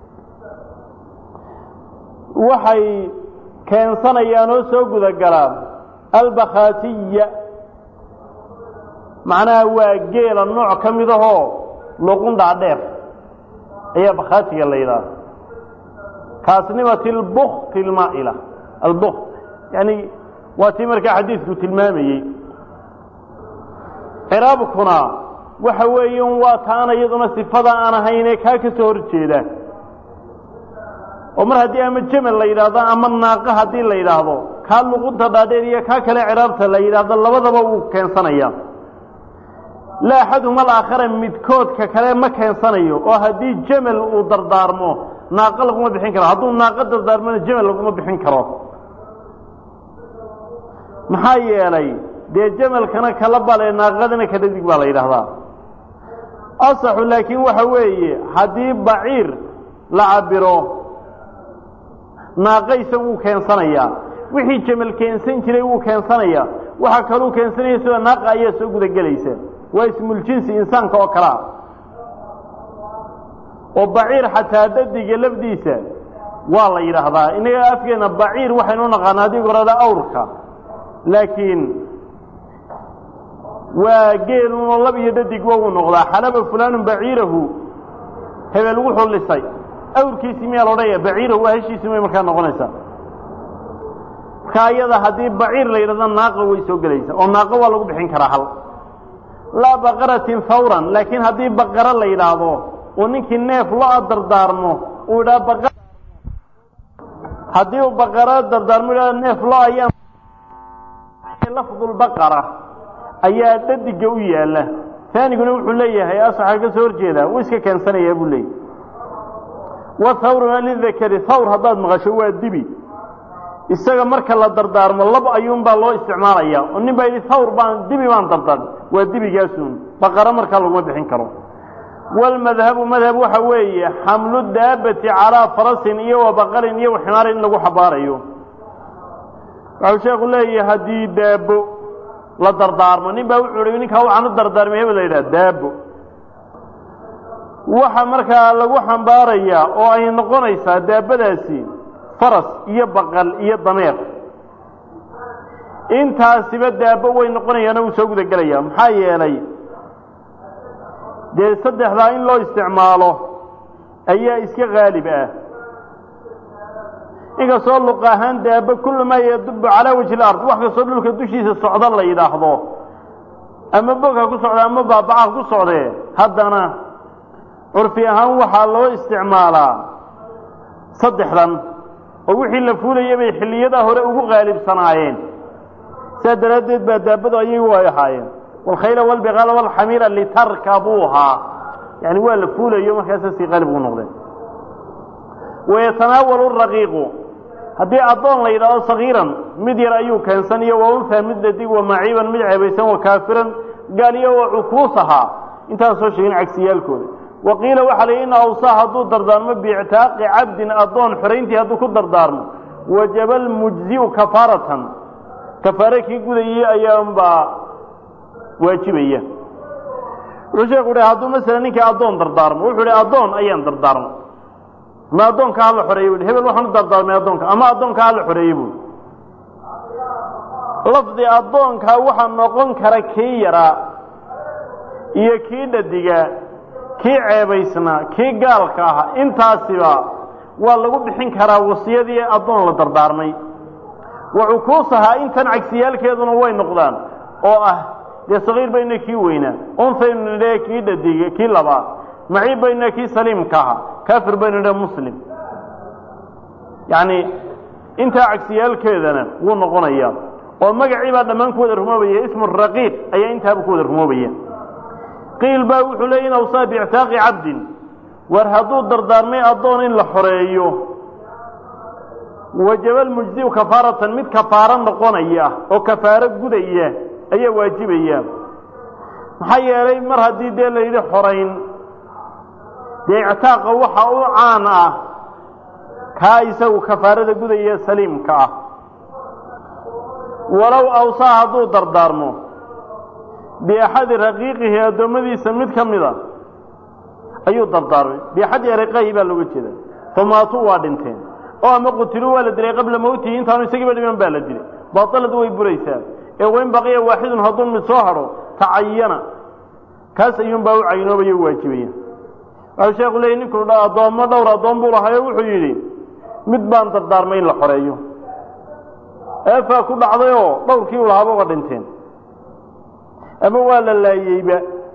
waxay keensanayaan oo soo guda galaan albakhaatiya macnaha waa geela nooc ka mid ahoo luqundhaa dheer ayaa bakhaatiga la yidhaha kaasnimati albukti almaa'ila albukt yani waa tii markaa xadiidku tilmaamayey ciraabkuna waxa weeye un waa taana iyaduna sifada aan ahaynee kaa ka soo hor jeeda oo mar haddii ama jamal la yidhaahdo ama naaqa haddii la yidhaahdo kaa luqunta dhaadheer iyo kaa kale ciraabta la yidhaahdo labadaba wuu keensanaya laa axaduhuma alaakhara midkoodka kale ma keensanayo oo haddii jamal uu dardaarmo naaqo laguma bixin karo hadduu naaqo dardaarmona jamal laguma bixin karo maxaa yeelay dee jamalkana kala bale naaqadana ka dhadig baa la yidhaahdaa asaxu laakiin waxa weeye haddii baciir la cabiro naaqa isagu wuu keensanayaa wixii jamal keensan jiray wuu keensanayaa waxa kaluu keensanaya sida naaqa ayaa soo gudagelaysa waa ismuljinsi insaanka oo kalea oo baciir xataa dadiga lafdiisa waa la yidhaahdaa inaga afkeena baciir waxaynu naqaana haddii gorada awrka laakiin waa geelunoo lab iyo dadig wa uu noqdaa xalaba fulaanun baciirahu hebel wuxuu lisay awrkiisii miyaa la odhanaya baciirahu waa heshiisi may markaa noqonaysaa marka iyada haddii baciir la yidhahdo naaqa way soo gelaysaa oo naaqa waa lagu bixin karaa hal laa baqaratin fawran laakiin haddii baqaro la yidhaahdo oo ninkii neef lo-a dardaarmo uu idhaa baqa haddii uu baqaro dardaarmo idhahdo neef lo ayaan lafdulbaqara ayaa dhadiga u yaalla taaniguna wuxuu leeyahay asaxa ka soo horjeeda wuu iska keensanayaa buu leeyahy wathawruna lidakari thawr haddaad maqasho waa dibi isaga marka la dardaarmo lab ayuunbaa loo isticmaalaya oo nin baa yidhi thawr baan dibi baan dardaarm waa dibigaasun baqaro markaa laguma bixin karo walmadhabu madhab waxa weeye xamlu daabati calaa farasin iyo wa baqarin iyo waximaarin in lagu xabaarayo waxau sheekhu leeyahay haddii daabo la dardaarmo nin baa wuxuu hi ninkaa waxaan u dardaarmay hebel la yidhaha daabo waxa markaa lagu xambaarayaa oo ay noqonaysaa daabadaasi faras iyo baqal iyo dameer intaasiba daabo way noqonayaana wuu soo guda gelaya maxaa yeelay dee saddexdaa in loo isticmaalo ayaa iska haalib ah inkastoo luq ahaan daabo kullu maa yadubu calaa wajhi lard wax kastoo dhulka dushiisa socda la yidhaahdo ama bogha ku socda ama baabacaha ku socdee haddana curfi ahaan waxaa loo isticmaalaa saddexdan oo wixii la fuulayay bay xilliyadaa hore ugu qaalibsanaayeen sidaa daraaddeed baa daabadu ayagu ay ahaayeen walkhayla walbiqaala walxamiira litarkabuuhaa yani waa la fuulayo markaasa sii qaalib ugu noqdeen wayatanaawalu raqiiqu haddii addoon la yidhahdo sagiiran mid yar ayuu keensaniyo wa unhaa mid dhadig wa maciiban mid ceebaysan wa kaafiran gaaliyo wa cukuusahaa intaan soo sheegin cagsiyaalkooda wa qiila waxaa la yidhi in awsaa hadduu dardaarmo biictaaqi cabdin addoon xorayntii hadduu ku dardaarmo wajaba almujzi'u kafaaratan kafaare kii gudayay ayaanbaa waajibaya wuxuu sheeku uhi hadduu masala ninkii addoon dardaarmo wuxuu ihi addoon ayaan dardaarmo ma addoonka hala xoreeyey bu hebel waxaan u dardaarmay addoonka ama addoonka hala xoreeyey bu lafdi addoonkaa waxaa noqon kara kii yaraa iyo kii dhadigaa kii ceebaysnaa kii gaalka ahaa intaasiba waa lagu bixin karaa wasiyadii addoon la dardaarmay wa cukuusahaa intan cagsiyaalkeeduna way noqdaan oo ah dee sagiir bayna kii weynaa unsaynu nidhe kii dhadiga kii labaad maciib bayna kii saliimka ahaa kaafir baynu nidhe muslim yacni intaa cagsiyaalkeedana wuu noqonayaa oo magacii baa dhammaan ku wada rumoobaya ismu raqiiq ayaa intaaba ku wada rumoobaya qiil baa wuxuu leeyay in awsaa biictaaqi cabdin war hadduu dardaarmay addoon in la xoreeyo wajaba almujziu kafaaratan mid kafaaro noqonaya oo kafaaro gudaya ayaa waajibaya maxaa yeelay mar haddii dee la yidhi xorayn dee ictaaqa waxa u caan ah kaa isagu kafaarada gudaya saliimka ah walow awsaa hadduu dardaarmo biaxadi raqiiqihi addoommadiisa mid ka mida ayuu dardaarmay biaxadi ariqahi baa looga jeeda famaatuu waa dhinteen oo ama qutiluu waa la dilay qabla mawtihi intaanu isagiiba dhiman baa la dilay baatalad way buraysaa ee wain baqiya waaxidun hadduu mid soo hadho tacayana kaas ayuunbaa u caynoobaya u waajibaya waxau sheekhu leeyay ninkuu dha addoommo dhowr addoon buu lahayo wuxuu yidhi mid baan dardaarmay in la xoreeyo eefaa ku dhacdayoo dhowrkii u lahaaba uga dhinteen ama waa la laayeyba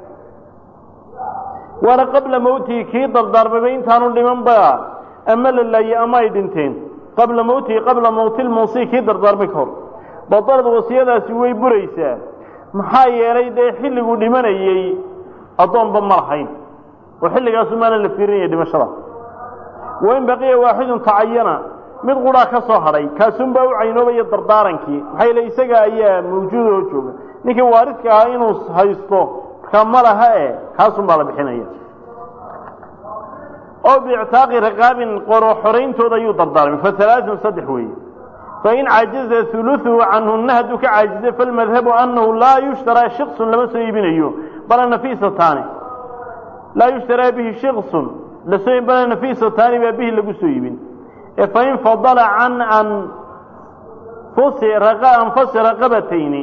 waana qabla mawtihi kii dardaarmayba intaanu dhimanba ama la laayey ama ay dhinteen qabla mawtihi qabla mawti lmuusi kii dardaarmay ka hor badalad wasiyadaasi way buraysaa maxaa yeelay dee xilliguu dhimanayey addoonba ma lahayn oo xilligaasu maana la fiirinaya dhimashada wain baqiya waaxidun tacayana mid quraa ka soo hadhay kaasunbaa u caynoobaya dardaarankii maxaa yeele isaga ayaa mawjuud oo jooga ninkii waaridka ahaa inuu haysto markaa ma laha e kaasun baa la bixinaya oo biictaaqi raqaabin qoro xorayntooda ayuu dardaarmay fa halaaثun saddex weeye fain cajiza uluثuhu canhuna hadduu ka caajizay falmadhabu anahu laa yushtaraa shiksun lama soo iibinayo bala nafisataani laa yushtaraa bihi shiksun lasoo bala nafisataani baa bihi lagu soo iibin ee fain fadala can anfusi anfasi raqabatayni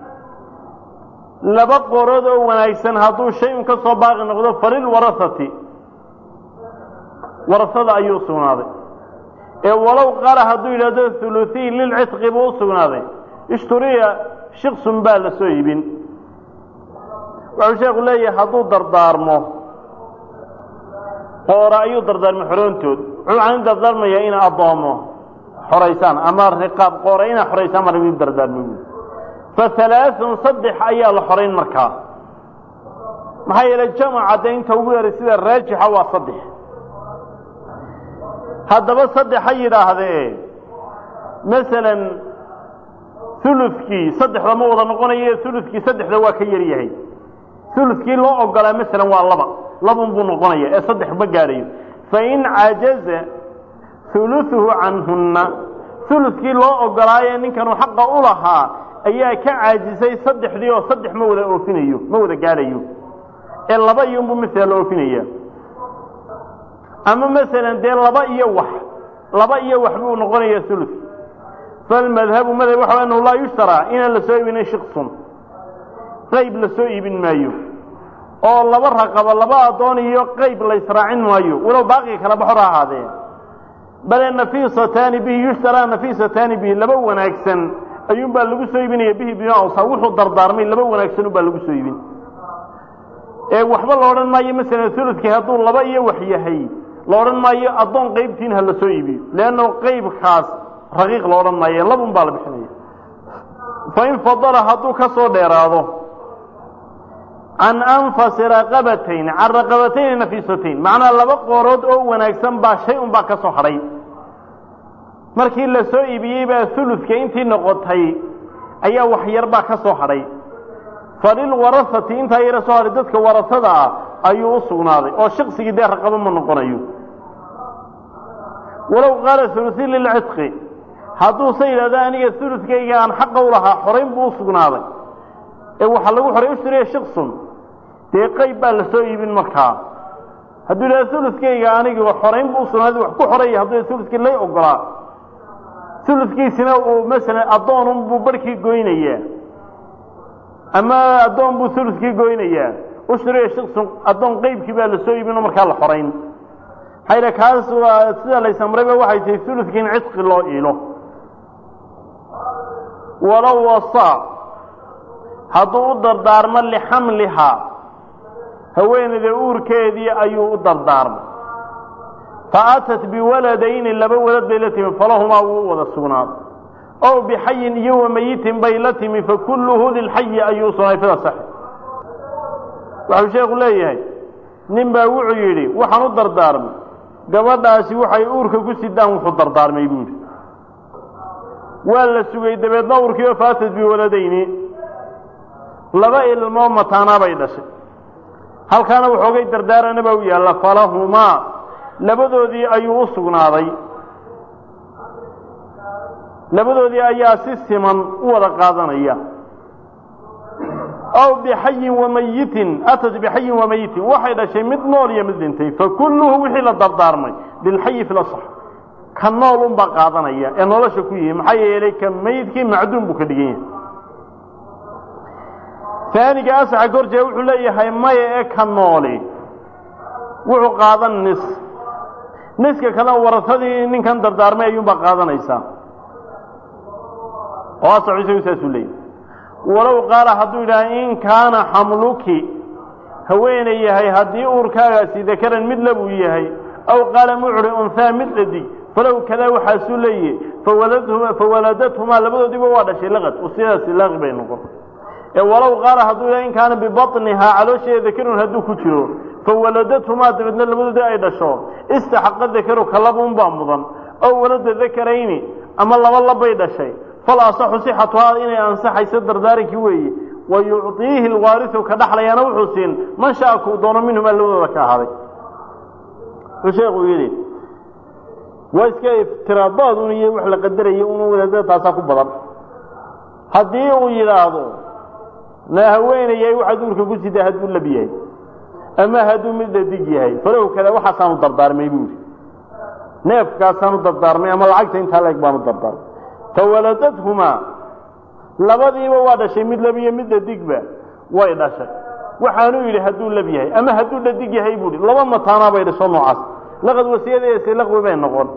laba qorood oo wanaagsan hadduu shay un ka soo baaqi noqdo falilwarahati warasada ayuu sugnaaday ee walow qaala hadduu yidhahdo huluثiy lilcitqi buu u sugnaaday ishturiya shiksun baa la soo iibin wuxuu sheekhu leeyahay hadduu dardaarmo qoora ayuu dardaarmay xoroontood wuxuu aan dardaarmayaa ina addoomo xoraysaan ama riqaab qoora inaa xoraysaan mar idin dardaarmay buui fahalaaثun saddex ayaa la xorayn markaa maxaa yeelay jamaca dee inta ugu yaray sida raajixa waa saddex haddaba saddex ha yidhaahdee masalan ulukii saddexda ma wada noqonayo ulukii saddexda waa ka yar yahay ulukii loo ogolaa masalan waa laba labun buu noqonaya ee saddex ma gaadhayo fain cajaza uluثuhu canhunna ulukii loo ogolaaye ninkanu xaqa u lahaa ayaa ka caajisay saddexdii oo saddex ma wada oofinayo ma wada gaadhayo ee laba iyunbuu masala la oofinaya ama masalan dee laba iyo wax laba iyo wax buu noqonaya ulu falmadhabu madhab waxa anahu laa yushtaraa inaan la soo iibinay shiksun qayb la soo iibin maayo oo laba raqabo laba addoon iyo qayb la israacin maayo walow baaqii kala baxor ha ahaadee bale nafisataani bihi yushtaraa nafisataani bihi laba wanaagsan ayuun baa lagu soo iibinaya bihi bimausa wuxuu dardaarmay laba wanaagsan baa lagu soo iibin ee waxba la odhan maayo masalan uludkii hadduu laba iyo wax yahay la odhan maayo addoon qaybtiin ha la soo iibiyo leanno qaybkaas raqiiq la odhan maayo labun baa la bixinaya fain fadala hadduu ka soo dheeraado can anfasi raqabatayn can raqabatayni nafisatayn macnaa laba qoorood oo wanaagsan baa shay un baa ka soo hadhay markii la soo iibiyey baa uludka intii noqotay ayaa wax yar baa ka soo hadhay falilwarahati intaa yara soo hadhay dadka warasada ah ayuu u sugnaaday oo shaqsigii dee raqabo ma noqonayo walow qaala uluثi lilcitqi hadduuse yidhahdo aniga uludkayga aan xaqa u lahaa xorayn buu u sugnaaday ee waxaa lagu xoray ushturiya shiksun dee qayb baa la soo iibin markaa hadduu yidhahdo uludkayga aniga xorayn buu usugnaaday wax ku xoraya hadduu uludkii lay ogolaa uludkiisina uu masalan addoonun buu barhkii goynayaa ama addoon buu uludkii goynayaa ushturiya shiksun addoon qaybkii baa la soo iibin oo markaa la xorayn maxaa yidha kaas waa sida laysamrayba waxay tahay uludkii in cidqi loo iilo walow wasaa hadduu u dardaarmo lixamlihaa haweenayda uurkeedii ayuu u dardaarmay fa atat biwaladayni laba walad bay la timi falahumaa wuu u wada sugnaaday ow bixayin iyo wamayitin bay la timi fakulluhu lilxayi ayuu sugnay fida sax waxau sheekhu leeyahay nin baa wuxuu yidhi waxaan u dardaarmay gabadhaasi waxay uurka ku sidaan wuxuu dardaarmay buu yidhi waa la sugay dabeedna uurkii oo faatad biwaladayni laba ilmoo mataanaa bay dhashay halkaana waxoogay dardaarana baa u yaalla falahumaa labadoodii ayuu u sugnaaday labadoodii ayaa si siman u wada qaadanaya aw bixayin wamayitin atat bixayin wamayitin waxay dhashay mid nool iyo mid dhintay fakulluhu wixii la dardaarmay bilxayi fi lasax ka nool unbaa qaadanaya ee nolosha ku yihi maxaa yeelay ka mayidkii macduum buu ka dhigan yahay aaniga asaxa gorjee wuxuu leeyahay maya ee ka nooli wuxuu qaadan nis niska kalena warasadii ninkan dardaarmay ayuunbaa qaadanaysaa oo asaxu isagu saasuu leeyahay walow qaala hadduu yidhaha in kaana xamluki haweenay yahay haddii uurkaagaasi dakaran mid labuu yahay aw qaala mucri unhaa mid dhadig falow kadaa waxaasuu leeyahay fawaladadhumaa labadoodiiba waa dhashay laqad sidaasi laaqi bay noqon ee walow qaala hadduu yidhaha in kaana bibaطnihaa caloosheeda dakarun hadduu ku jiro fawaladadhumaa dabeedna labadoodii ay dhasho istaxaqa dakaru ka labuunbaa mudan ow walada dakarayni ama laba labbay dhashay fal asaxu sixatuhaa inay ansaxayso dardaarankii weeye wa yucطiihi lwaarisu ka dhaxlayaana wuxuu siin man shaa kuu doono minhumaa labadooda ka ahaaday wuxuu sheekuu yidhi waa iska iftiraadaad un iyo wax la qadaraya unu wadaadada taasaa ku badan haddii uu yidhaahdo na haweenayay waxaad uurka ku sidaa hadduu lab yahay ama hadduu mid dhadig yahay falow kada waxaasaanu dardaarmay buu yidhi neefkaasaanu dardaarmay ama lacagta intaa leeg baanu dardaarmay fawaladadhumaa labadiiba waa dhashay mid lab iyo mid dhadigba way dhashay waxaanuu yidhi hadduu lab yahay ama hadduu dhadig yahay buu yidhi laba mataanaa bay dhasho noocaas laqad wasiyadaesi laqwi bay noqon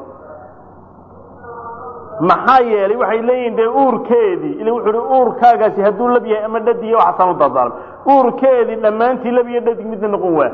maxaa yeelay waxay leeyihin dee uurkeedii ila wuxuu hi uurkaagaasi hadduu lab yahay ama dhadig waxaasaan u dardaarmay uurkeedii dhammaantii lab iyo dhadig midna noqon waa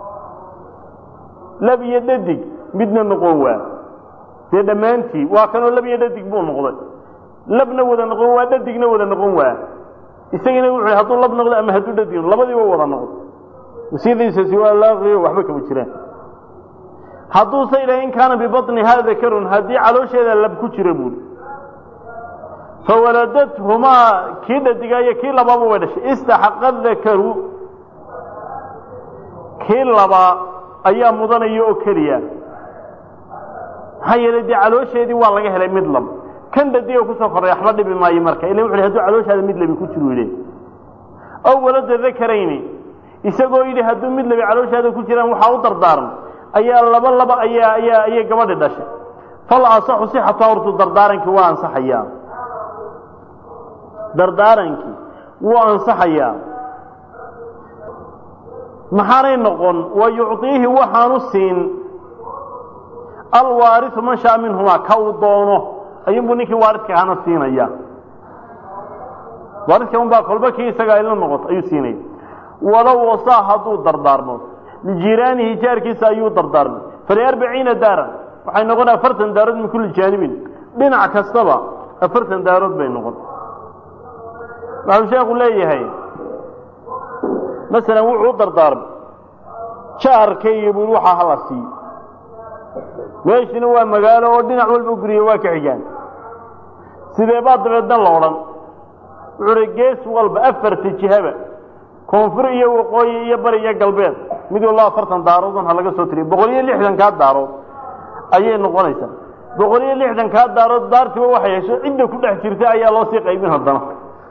lab iyo dhadig midna noqon waa dee dhammaantii waa kanoo lab iyo dhadig buu noqday labna wada noqon waa dhadigna wada noqon waa isagina wuxuu hadduu lab noqdo ama hadduu dhadig labadiiba wada noqdo wasiyadiisasi waa laaqiyo waxba kama jiraan hadduuse idhaha in kaana bibaطnihaa dakarun haddii caloosheeda lab ku jira buuri fawaladadhumaa kii dhadigaa iyo kii labaaba way dhashay istaxaqa dakaru kii labaa ayaa mudanaya oo keliya maxaa yeelay dee caloosheedii waa laga helay mid lab kan dhadiga kusoo korray waxba dhibi maayo marka ila wuxu hadduu calooshaada mid labi ku jiru yidhi aw walada dakarayni isagoo yidhi hadduu mid labi calooshaada ku jiraan waxaa u dardaarmay ayaa laba laba ayaa ayaa ayay gabadhi dhashay fal asaxu sixatu hortu dardaarankii waa ansaxayaa dardaarankii wuu ansaxayaa maxaanay noqon wa yucطiihi waxaanu siin alwaariu man shaa minhumaa ka uu doono ayuunbuu ninkii waaridka ahana siinaya waaridka unbaa kolba kii isagaa ila noqoto ayuu siinaya walow wasaa hadduu dardaarmo lijiraanihi jaarkiisa ayuu dardaarmay faliarbaciina daaran waxay noqon afartan daarood min kulli jaanibin dhinac kastaba afartan daarood bay noqon waxuu sheekhu leeyahay masalan wuxuu u dardaarmay jaarkayga buu waxaa hala siiyo meeshina waa magaalo oo dhinac walba guriya waa ka xigaan sidee baa dabeedna la odhan wuxuu uhi gees walba afarta jihaba koonfur iyo waqooyi iyo bari iyo galbeed mid walba afartan daaroodun ha laga soo tiriyo boqol iyo lixdankaa daarood ayay noqonaysaa boqol iyo lixdankaa daarood daartiba waxay hesho cidda ku dhex jirta ayaa loo sii qaybin haddana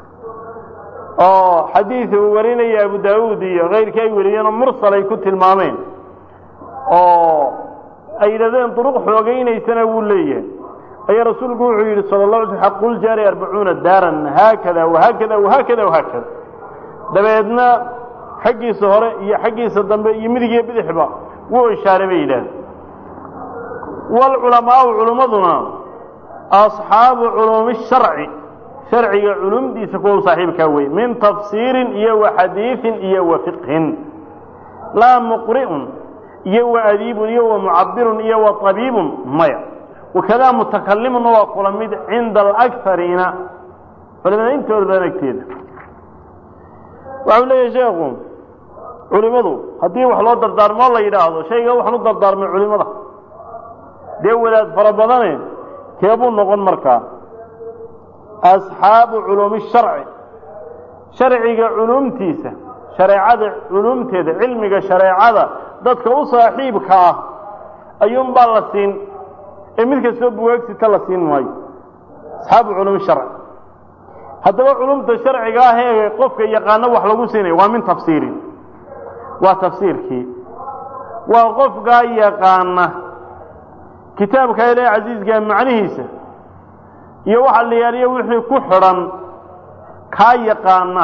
oo xadiid uu warinaya abu daawuud iyo kayrkii ay wariyeenoo mursal ay ku tilmaameen oo ay yidhahdeen duruq xoogaynaysana wuu leeyahay ayaa rasuulku wuxuu yidhi sala la alay sl xaqul jaari arbacuuna daaran haakada wahaakada wahaakada wahaakada dabeedna xaggiisa hore iyo xaggiisa dambe iyo midig iyo bidixba wuu ishaaray bay yidhahdeen waalculamaau culummaduna asxaabu culuumi sharci sharciga culumdiisa kuwa u saaxiibkaa weye min tafsiirin iyo wa xadiiin iyo wa fiqhin laa muqri'un iyo wa adiibun iyo wa mucabirun iyo wa tabiibun maya wakadaa mutakalimunna waa kula mid cinda alakariina culimada intooda badan agteeda waxau leeyahay sheekhu culimadu haddii wax loo dardaarmoo la yidhaahdo shayga waxaan u dardaarmay culimada dee wadaad fara badane keebuu noqon markaa asxaabu culuumi sharci sharciga culumtiisa shareecada culumteeda cilmiga shareecada dadka u saaxiibka ah ayuunbaa la siin ee mid kastoo buwaagsita la siin maayo asxaabu culuumi sharci haddaba culumta sharciga ah ee qofka yaqaano wax lagu siinaya waa min tafsiirin waa tafsiirkii waa qofkaa yaqaana kitaabka ilaahi casiiskaa macnihiisa iyo waxa la yaaliyo wixii ku xidhan kaa yaqaana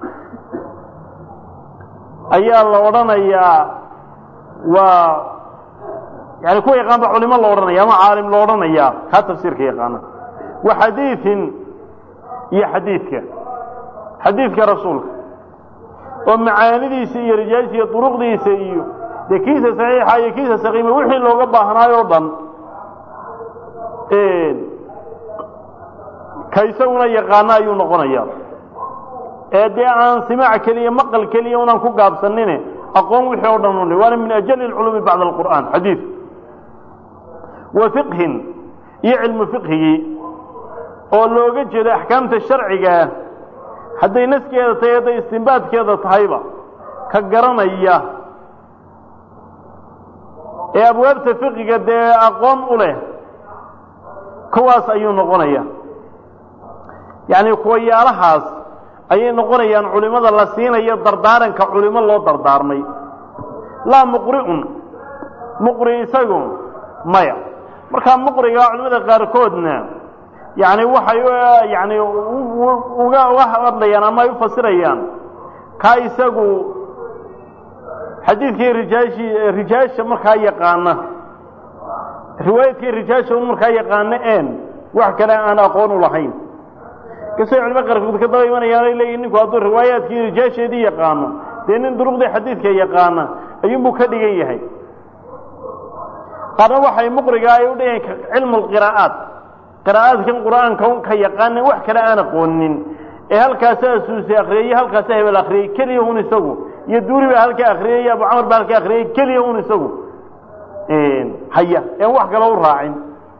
ayaa la odhanayaa waa yani kuwa yaqaan ba culimo la odhanaya ama caalim la odhanayaa kaa tafsiirka yaqaana wa xadiiin iyo xadiidka xadiidka rasuulka oo macaanidiisa iyo rijaashiisa iyo duruqdiisa iyo dee kiisa saxiixa iyo kiisa saqiima wixii looga baahnaayo o dhan ka isaguna yaqaano ayuu noqonaya ee dee aan simaac keliya maqal keliya unaan ku gaabsanine aqoon wixii o dhan un waana min ajali اlculuumi bacda alqur'aan xadiid wa fiqhin iyo cilmu fiqhigii oo looga jeedo axkaamta sharcigaa hadday naskeeda tahay hadday istimbaadkeeda tahayba ka garanaya ee abwaabta fiqiga dee aqoon u leh kuwaas ayuu noqonaya yacni kuwayaalahaas ayay noqonayaan culimada la siinayo dardaaranka culimo loo dardaarmay laa muqri'un muqri isagu maya markaa muqriga culimada qaarkoodna yacni waxay yani uga uga hadlayaan ama ay u fasirayaan kaa isagu xadiidkii rijaashi rijaasha markaa yaqaana riwaayadkii rijaasha un markaa yaqaana een wax kale aan aqoon u lahayn kasay culimo qaarkood ka daba imanayaan ay leeyihin ninku hadduu riwaayaadkii rijaasheedii yaqaano dee nin duruqdii xadiidka yaqaana ayuunbuu ka dhigan yahay qaarna waxay muqriga ay u dhigayn cilmu lqiraa'aat qiraa'aadkan qur'aanka ka yaqaana wax kale aan aqoonin ee halkaasaa suusi akriyey halkaasaa hebel akriyey keliya un isagu iyo duuri baa halkaa akriyey iyo abu camar baa halkaa akriyey keliya un isagu haya een wax kale u raacin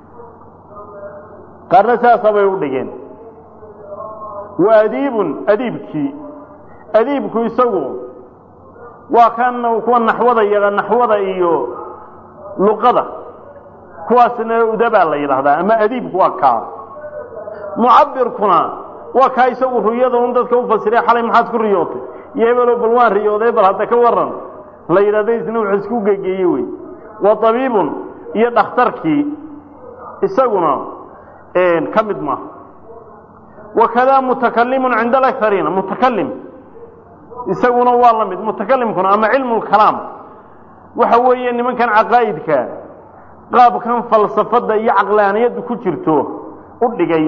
qaarna saasa bay u dhigeen wa adiibun adiibkii adiibku isagu waa kan kuwa naxwada iyo naxwada iyo luqada kuwaasna udabaa la yidhaahdaa ama adiibku waa kaa mucabirkuna waa kaa isagu ruyada un dadka u fasiray xalay maxaad ku riyootay iyo hebelo bal waan riyooday bal hadda ka waran la yidhahda isna wuxuu isku gegeeye wey wa tabiibun iyo dhakhtarkii isaguna ka mid maaha wakadaa mutakalimun cinda alakariina mutakalim isaguna waa la mid mutakalimkuna ama cilmu lkalaam waxa weeye nimankan caqaa'idka qaabkan falsafadda iyo caqlaaniyaddu ku jirto u dhigay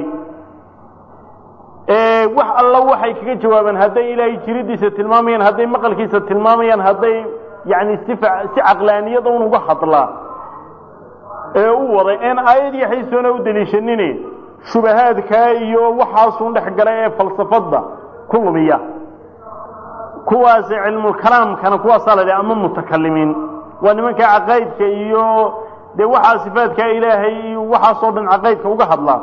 wax alla waxay kaga jawaabaan hadday ilaahay jiridiisa tilmaamayaan hadday maqalkiisa tilmaamayaan hadday yani si si caqlaaniyada un uga hadlaa ee u waday een aayad iyo xaysoona u deliishanine shubahaadkaa iyo waxaasun dhex gala ee falsafadda ku lumiya kuwaas cilmulkalaamkana kuwaasaa la dhaha ama mutakalimiin waa nimanka caqaa'idka iyo dee waxaa sifaadkaa ilaahay iyo waxaasoo dhan caqaa'idka uga hadlaa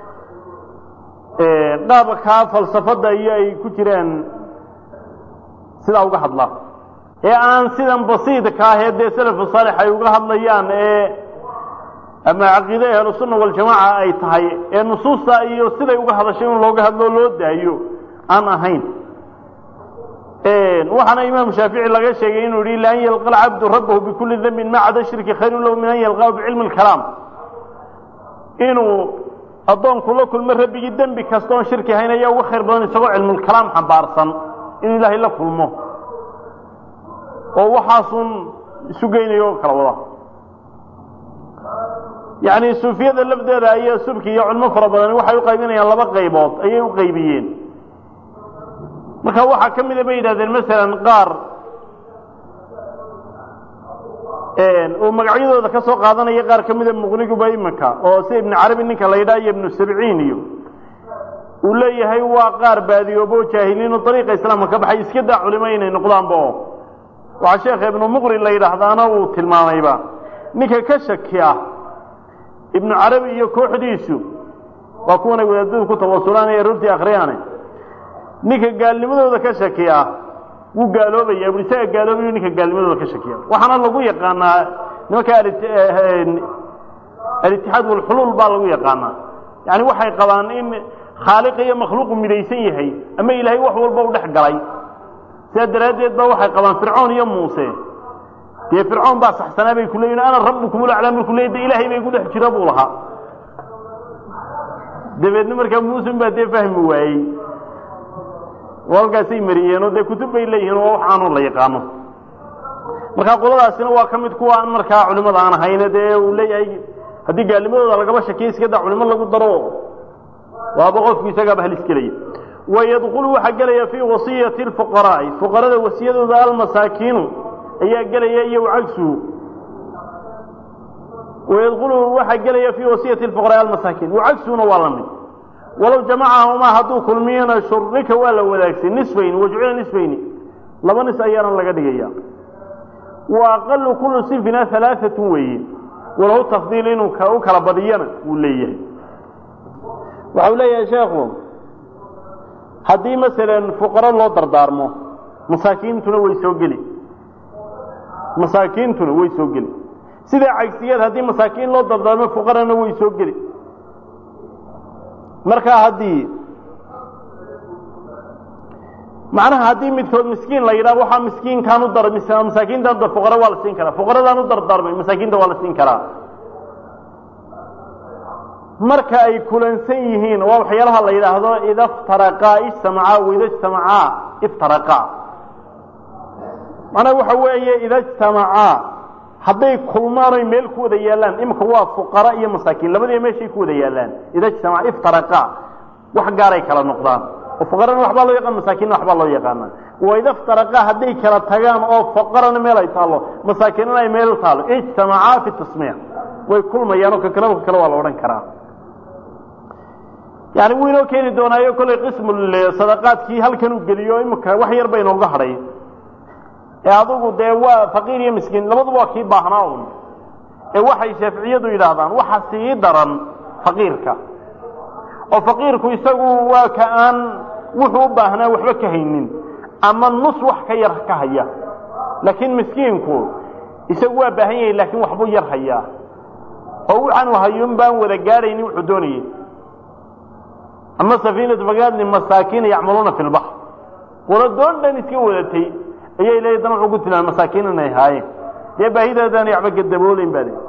qaabkaa falsafadda iyo ay ku jiraan sidaa uga hadlaa ee aan sidan basiidka ahee dee salafu saalix ay uga hadlayaan ee ama caqiide ahlusunna waljamaaca ay tahay ee nusuusta iyo siday uga hadashay in looga hadlo loo daayo aan ahayn waxaana imaam shaafici laga sheegay inuu yihi ila an yalqa alcabdu rabbahu bikulli dambin ma cada shirki khayrun lahu min an yalqahu bicilmi lkalaam inuu addoonku la kulmo rabbigii dembi kasta oon shirki hayn ayaa uga khayr badan isagoo cilmulkalaam xambaarsan inuu ilaahay la kulmo oo waxaasun isu geynayo oo kala wada yacni suufiyada lafdeeda ayaa subki iyo culmo fara badani waxay u qaybinayaan laba qaybood ayay u qaybiyeen marka waxaa ka mida bay yidhahdeen masalan qaar uu magacyadooda ka soo qaadanaya qaar ka mida muqniguba iminka oo si ibnu carabi ninka la yidhaha iyo ibnu sabciin iyo uu leeyahay waa qaar baadiyoobo jaahiliino dariiqa islaamka ka baxay iska daa culimo inay noqdaanba oo waxaa sheekha ibnu muqri la yidhaahdaana uu tilmaamayba ninka ka shaki ah ibnu carabi iyo kooxdiisu waa kuwanay wadaadadu ku tawasulaan ee runtii akhriyaane ninka gaalnimadooda ka shakiya wuu gaaloobaya bu isaga gaaloobayu ninka gaalnimadooda ka shakiya waxaana lagu yaqaanaa nimanka alitixaad walxuluul baa lagu yaqaanaa yani waxay qabaan in khaaliq iyo makhluuqu midaysan yahay ama ilaahay wax walba u dhex galay sidaa daraaddeed ba waxay qabaan fircoon iyo muuse dee fircoon baa saxsanaa bay ku leeyihin ana rabbukum ulaclaa markuu leey de ilaahay bay ku dhex jiro buu lahaa dabeedna markaa muusen baa dee fahmi waayey oo halkaasay mariyeenoo dee kutub bay leeyihiin oo waxaanu la yaqaano markaa qoladaasina waa ka mid kuwa aan markaa culimada aan ahayne dee uu leeyahay haddii gaalnimadooda lagaba shakiya iska daa culimo lagu daro waaba qofku isagaaba halis gelaya wayadkulu waxaa gelaya fii wasiyati lfuqaraa'i fuqarada wasiyadooda almasaakiinu ayaa gelaya iyo cagsuhu wayadkulu waxaa gelaya fii wasiyati lfuqaraa'i almasaakiin wacagsuhuna waa la mid walow jamacahumaa hadduu kulmiyana shurika waa la wadaagsan nisfayn wajucila nisfayni laba nis ayaana laga dhigaya wa aqalu kullu sinfina halaaatun weeye walahu tafdiil inuu u kala badiyana wuu leeyahay waxau leeyahay sheekhu haddii masalan fuqaro loo dardaarmo masaakiintuna way soo geli masaakiintuna way soo geli sidaa cagsigeed haddii masaakiin loo dardaarmo fuqarana way soo geli markaa haddii macnaha haddii midkood miskiin la yidhaha waxaa miskiinkaan u dar masaakiintaan dar fuqara waa la siin karaa fuqaradaan u dardaarmay masaakiinta waa la siin karaa marka ay kulansan yihiin waa waxyaalaha la yidhaahdo ida iftaraqaa ijtamacaa waida ijtamacaa iftaraqaa macnaha waxa weeye ida ijtamacaa hadday kulmaan oy meel ku wada yaallaan imika waa fuqara iyo masaakiin labadiiba meeshay ku wada yaallaan ida ijtamaca iftaraqaa wax gaaray kala noqdaan oo fuqarana waxbaa loo yaqaan masaakiinna waxbaa loo yaqaana waida iftaraqaa hadday kala tagaan oo fuqarana meel ay taallo masaakiinana ay meel taallo ijtamacaa fi tasmiic way kulmayaan oo kakalaba kakale waa la odhan karaa yani wuu inoo keeni doonaayo kollay qismu sadaqaadkii halkan uu geliyo imika wax yar ba inooga hadhay ee adugu dee waa faqiir iyo miskiin labaduba waa kii baahnaa un ee waxay shaaficiyadu yidhaahdaan waxa sii daran faqiirka oo faqiirku isagu waa ka aan wuxuu u baahnaa waxba ka haynin ama nus wax ka yar ka haya laakiin miskiinku isagu waa baahan yahay laakiin waxbuu yar hayaa oo waxaanu hayun baan wada gaadhaynin wuxuu doonayay ama safiinatu fagaadni masaakiina yacmaluuna fi lbaxr qolo doon dhan iska wadatay ayay leeyihin dan wuxuu ku tilmaamay masaakiin inay haayeen dee baahidaadaana waxba gadaboolayn baa le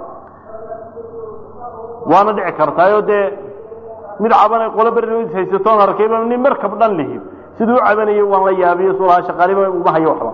waana dhici kartaayoo dee mid cabanay qolo beri haysatoon arkayba nin markab dhan lihi siduu u cabanayay waan la yaabiyo sulaha shaqaaliba uma hayo waxba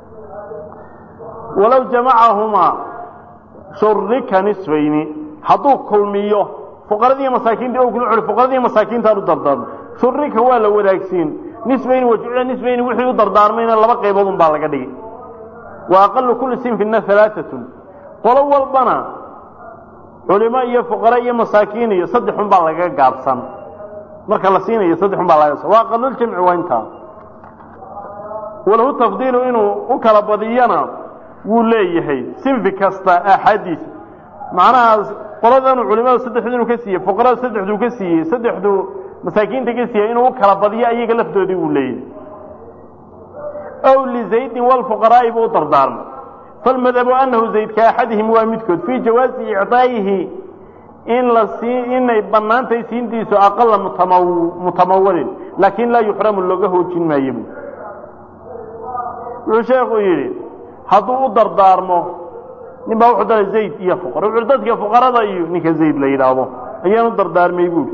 walow jamacahumaa shurika nisfayni hadduu kulmiyo fuqaradii masaakiinta o kula celi fuqaradii masaakiintaan u dardaarmo shurika waa la wadaagsiin nisbayni wajucila nisbayni wixii u dardaarmayna laba qaybood un baa laga dhigi wa aqalu kulli sinfina alaaatun qolo walbana culimo iyo fuqara iyo masaakiin iyo saddexun baa lagaga gaabsan marka la siinayo saddexun baa laga wa aqaluljamci waa intaa walahu tafdiilu inuu u kala badiyana wuu leeyahay sinfi kasta aaxaadiisa macnahaas qoladanu culimada saddexdu inuu ka siiyey fuqarada saddexduu ka siiyey saddexdu masaakiinta ka siiyey inuu u kala badiyo ayaga lafdoodii wuu leeyahay aw lizaydin walfuqaraa'i buu u dardaarmay falmadhabu annahu zayd ka axadihim waa midkood fii jawaasi icdaa'ihi in la sii inay bannaantahay siintiisu aqala mutama mutamawalin laakiin laa yuxramu looga hoojin maayo bu wuxuu sheekhu yidhi hadduu u dardaarmo nin baa wuxuu daray zayd iyo fuqara wuxuu dadka fuqarada iyo ninka zayd la yidhaahdo ayaan u dardaarmay buuri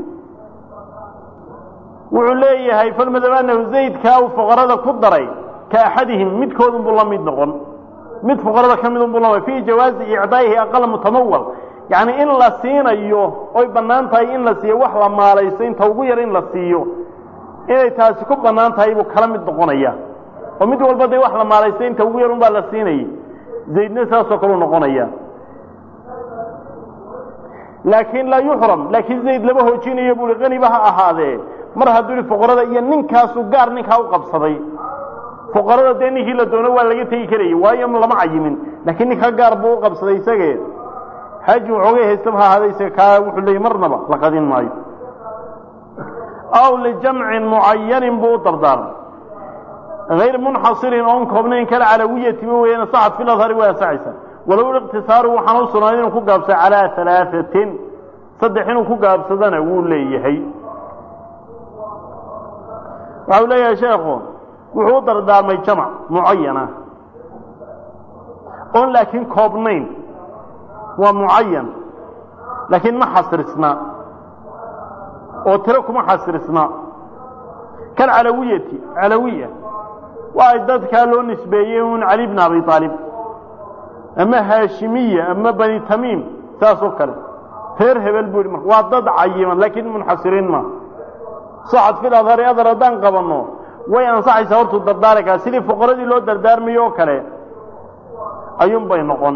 wuxuu leeyahay falmadhab annahu zaydkaa uu fuqarada ku daray ka axadihim midkoodun buu la mid noqon mid fuqarada ka midun buu la fii jawaazi icdaa'ihi aqala mutamawal yacni in la siinayo oy bannaan tahay in la siiyo wax la maalaysto inta ugu yar in la siiyo inay taasi ku bannaan tahay buu kala mid noqonaya oo mid walba dee wax la maalaysto inta ugu yar un baa la siinayay zaydna saasoo kaleu noqonaya laakiin laa yuxram laakiin zayd lama hoojinayo buui qaniba ha ahaadee mar hadduu yihi fuqarada iyo ninkaasu gaar ninkaa u qabsaday fuqarada dee ninkii la doono waa laga tegi karayay waayo lama cayimin laakiin ninkaa gaar buu u qabsaday isagee haji waxoogay haystaba ha ahaada isaga kaa wuxuu leeyay marnaba la qadin maayo aw lijamcin mucayanin buu u dardaarmay غayr munxasirin oon koobnayn kala calawiyatiba weeyaan saxad fi ladhari waa ansaxaysa walow iqtisaaru waxaan u sugnaaday inuu ku gaabsay calaa alaaثatin saddex inuu ku gaabsadana wuu leeyahay waxa uu leeyahay sheekhu wuxuu u dardaarmay jamc mucayana oon laakiin koobnayn waa mucayan laakiin ma xasirisna oo tiro kuma xasirisna kal calawiyati calawiya waa dadkaa loo nisbeeyey un cali bn abi aalib ama haashimiya ama bani tamiim saas oo kale reer hebel buu yidhi marka waa dad cayiman laakiin munxasiriin ma saxad fil adhari adar haddaan qabanno way ansaxaysaa hortuu dardaarikaa sidii fuqaradii loo dardaarmayo oo kale ayuun bay noqon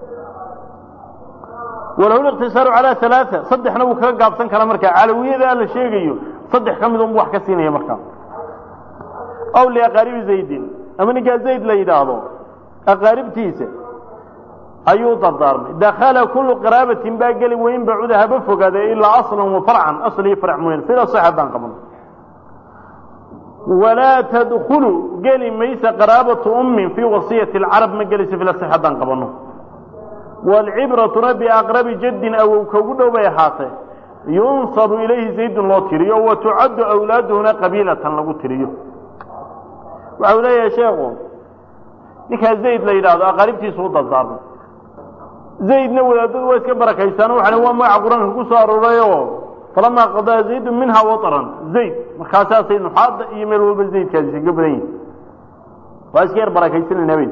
walahu liqtisaaru calaa alaaa saddexna wuu kaga gaabsan karaa markaa calawiyada la sheegayo saddex ka mid unbu wax ka siinaya markaa aw liaqaaribi zaydin ama ninkaa zayd la yidhaahdo aqaaribtiisa ayuu dardaarmay dakala kullu qaraabatin baa geli weyn bacuda haba fogaade ilaa aslan wa farcan asl iyo farc mooyaan sida sax haddaan qabno walaa tadkulu geli maysa qaraabatu ummin fii wasiyati alcarab ma gelaysa fila sax haddaan qabanno waalcibratuna biaqrabi jaddin awow kaugu dhow bay ahaatee yunsabu ilayhi zaydun loo tiriyo wa tucaddu awlaaduhuna qabiilatan lagu tiriyo waxau leeyahay sheekhu ninkaa zayd la yidhaahdo aqaaribtiisu u dardaarmay zaydna wadaadadu waa iska barakaysaano waxaa waa magaca qur-aanka ku soo aroorayoo falamaa qadaa zaydun minha waطran zayd markaasaasay nuxaadda iyo meel walba zaydkaasi kaga badan yihin waa iska yar barakaysanayna habeen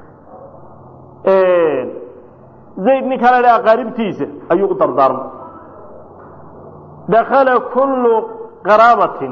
zayd ninkaa la dhaha aqaaribtiisa ayuu u dardaarmay dakala kullu qaraabatin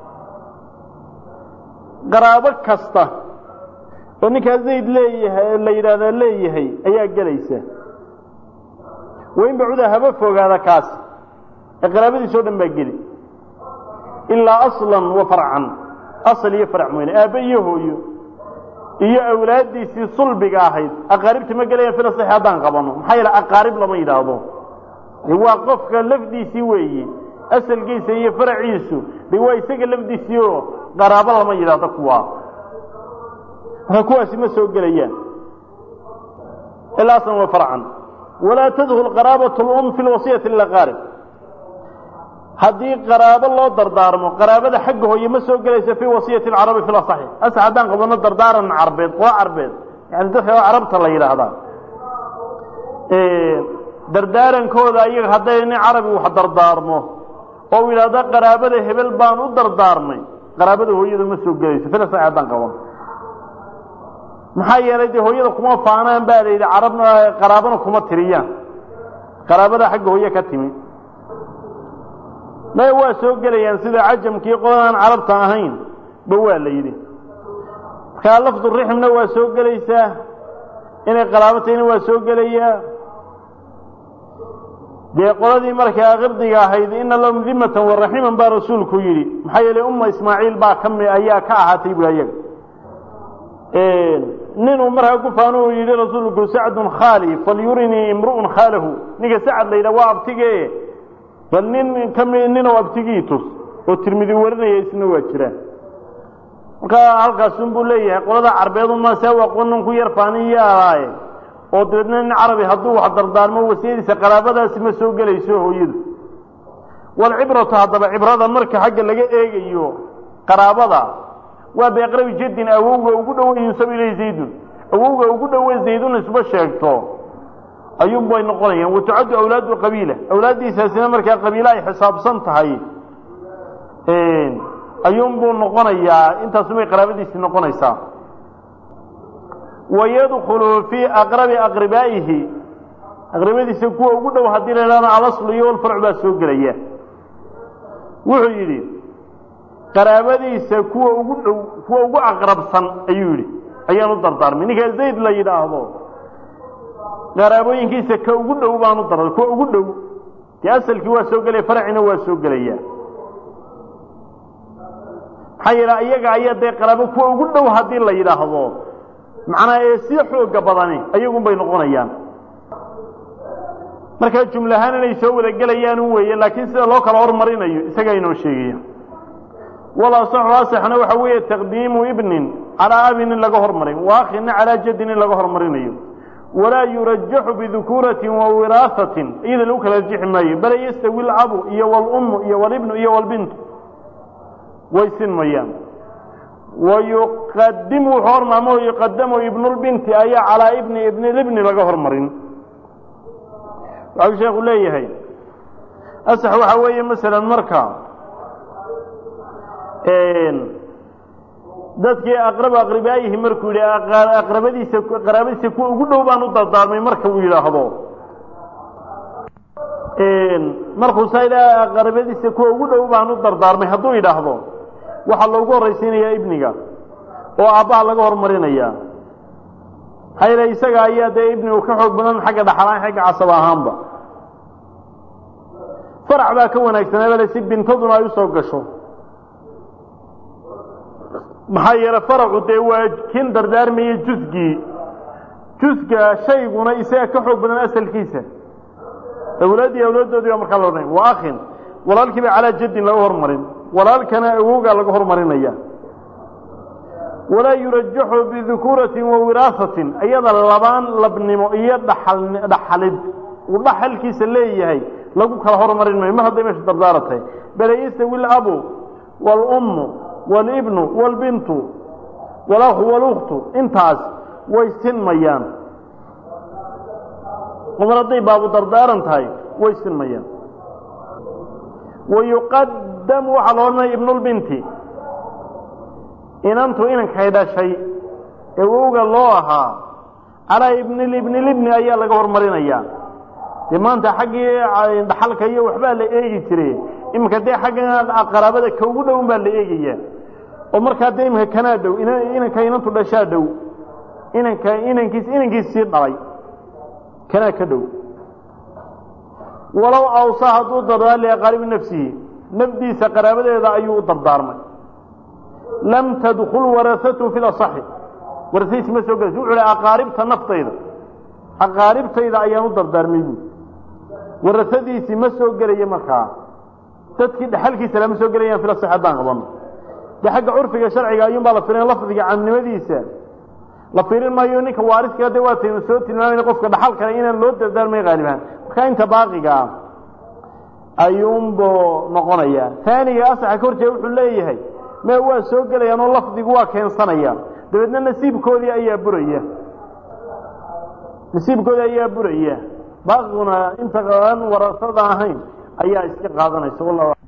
qaraabo kasta oo ninkaa zayd leeyahay la yidhaahdaa leeyahay ayaa gelaysa wain bacuda haba fogaada kaas ee qaraabadiisa o dhan baa geli ilaa aslan wa farcan asal iyo farc mooyne aabbe iyo hooyo iyo awlaaddiisii sulbiga ahayd aqaaribta ma gelayaan fila saxi haddaan qabano maxaa yeele aqaarib lama yidhaahdo waa qofka lafdiisii weeye asalkiisa iyo faraciisu de waa isaga lafdiisii oo qaraabo lama yidhaahdo kuwaa marka kuwaasi ma soo gelayaan ilaa aslan wa farcan walaa tadhul qaraabat lum fi lwasiyati lilaqaarib haddii qaraabo loo dardaarmo qaraabada xagga hooye ma soo gelaysa fii wasiyati alcarabi fi lasaxi ase haddaan qabano dardaaran carbeed qolo carbeed yani dadka carabta la yidhaahdaa dardaarankooda iyaga hadday nin carabi wax dardaarmo oo u yidhaahdo qaraabada hebel baan u dardaarmay qaraabada hooyada ma soo gelayso fila saxi haddaan qabano maxaa yeelay dee hooyada kuma faanaan baa la yidhi carabna qaraabana kuma tiriyaan qaraabada xagga hooye ka timi maya waa soo gelayaan sida cajamkii qoladaan carabta ahayn ba waa la yidhi markaa lafdu rixmna waa soo gelaysaa inay qaraabo tahayna waa soo gelayaa dee qoladii markaa qibdiga ahayd ina lahum dimatan waraximan baa rasuulku yidhi maxaa yeelay umma ismaaciil baa kami ayaa ka ahaatay bu ayaga ninuu markaa ku faano uu yidhi rasuulku sacdun khaali falyurinii imru'un khaalahu ninka sacad la yidhah waa abtige bal nin kami ninoo abtigii tus oo tirmidi warinaya isna waa jiraan markaa halkaasun buu leeyahay qolada carbeed uma see aqoonan ku yar faaniyaalaaye oo dabeedna nin carabi hadduu wax dardaarmo wasiyadiisa qaraabadaasi ma soo gelayso hooyadu walcibratu haddaba cibrada marka xagga laga eegayo qaraabada waa biaqrabi jaddin awowga ugu dhowe yunsab ilay zaydun awowga ugu dhowe zaydun isba sheegto ayuun bay noqonayaan watucaddu awlaadu qabiila awlaaddiisaasina markaa qabiilo ay xisaabsan tahay ayuun buu noqonayaa intaasubay qaraabadiisii noqonaysaa wayadkulu fii aqrabi aqribaa'ihi aqribadiisa kuwa ugu dhow haddii la idhahdo alaslu iyo walfarcu baa soo gelaya wuxuu yidhi qaraabadiisa kuwa ugu dhow kuwa ugu aqrabsan ayuu yidhi ayaan u dardaarmay ninkaa zayd la yidhaahdo qaraabooyinkiisa ka ugu dhow baan u dardaarmay kuwa ugu dhow dee asalkii waa soo gelaya farcina waa soo gelaya maxaa yeele iyaga ayaa dee qaraabo kuwa ugu dhow haddii la yidhaahdo macnaa ee sii xooga badani ayagun bay noqonayaan markaa jumlahaan inay soo wada gelayaan un weeye laakiin sida loo kala hormarinayo isagaa inoo sheegaya walasaxu asaxna waxa weeye taqdiimu ibnin calaa abin in laga hormarin wa akhina calaa jaddin in laga hormarinayo walaa yurajaxu bidukuuratin wa wiraahatin iyada lagu kala rajixi maayo bale yastawi alcabu iyo walummu iyo walibnu iyo walbintu way sinmayaan wayuqadimu wuxuu hormaamo yuqadamu ibnulbinti ayaa calaa ibni ibnilibni laga hormarin waxau sheekhu leeyahay asax waxaa weeye masalan marka dadkii aqrab aqribaayihi markuu yidhi aqrabadiisa qaraabadiisa kuwa ugu dhow baan u dardaarmay marka uu yidhaahdo markuu saa ilaa aqrabadiisa kuwa ugu dhow baan u dardaarmay hadduu yidhaahdo waxaa loogu horraysiinayaa ibniga oo aabbaha laga hormarinaya maxaa yeele isaga ayaa dee ibnigu ka xoog badan xagga dhaxalaan xagga casab ahaanba farac baa ka wanaagsanaa bale si bintaduna ay usoo gasho maxaa yeele faracu dee waa kin dardaarmaya jusgii jusga shayguna isaga ka xoog badan asalkiisa awlaaddii awlaaddoodii baa markaa la odhanaya wa akhin walaalkiiba calaa jaddin laga hormarin walaalkana awowgaa laga hormarinaya walaa yurajaxu bidukuuratin wa wiraahatin iyada labaan labnimo iyo dhaxal dhaxalid uu dhaxalkiisa leeyahay lagu kala hormarin mayo mar hadday meesha dardaara tahay bale yastawi alabu waalummu waalibnu waalbintu walahu walukhtu intaas way sinmayaan mar hadday baabu dardaaran tahay way sinmayaan wayuqadamu waxaa la odhanaya ibnulbinti inantu inankay dhashay ee wowga loo ahaa calaa ibnilibnilibni ayaa laga hormarinayaa dee maanta xaggii dhaxalka iyo waxbaa la eegi jiray iminka dee xagga qaraabada ka ugu dhown baa la eegaya oo markaa dee iminka kanaa dhow inanka inantu dhashaa dhow inanka inankiis inankiis sii dhalay kanaa ka dhow walow awsa hadduu dardaar liaqaaribi nafsihi nafdiisa qaraabadeeda ayuu u dardaarmay lam tadkul warasatu fi lasaxi warasadiisi ma soo gelaysa wuxuu hi aqaaribta naftayda aqaaribtayda ayaan u dardaarmay buui warasadiisii ma soo gelaya markaa dadkii dhaxalkiisa lama soo gelayaan fil asaxi haddaan qabano de xagga curfiga sharciga ayuun baa la firin lafdiga caamnimadiisa la fiirin maayo ninka waariska de waataynu soo tilmaamayna qofka dhaxal kale inaan loo dardaarmay haaliban markaa inta baaqigaa ayuunbuu noqonayaa taaniga asaxa ka horjeeda wuxuu leeyahay me waa soo gelayaan oo lafdigu waa keensanayaan dabeedna nasiibkoodii ayaa buraya nasiibkoodii ayaa buraya baaqiguna inta aan warasada ahayn ayaa iska qaadanaysa wallah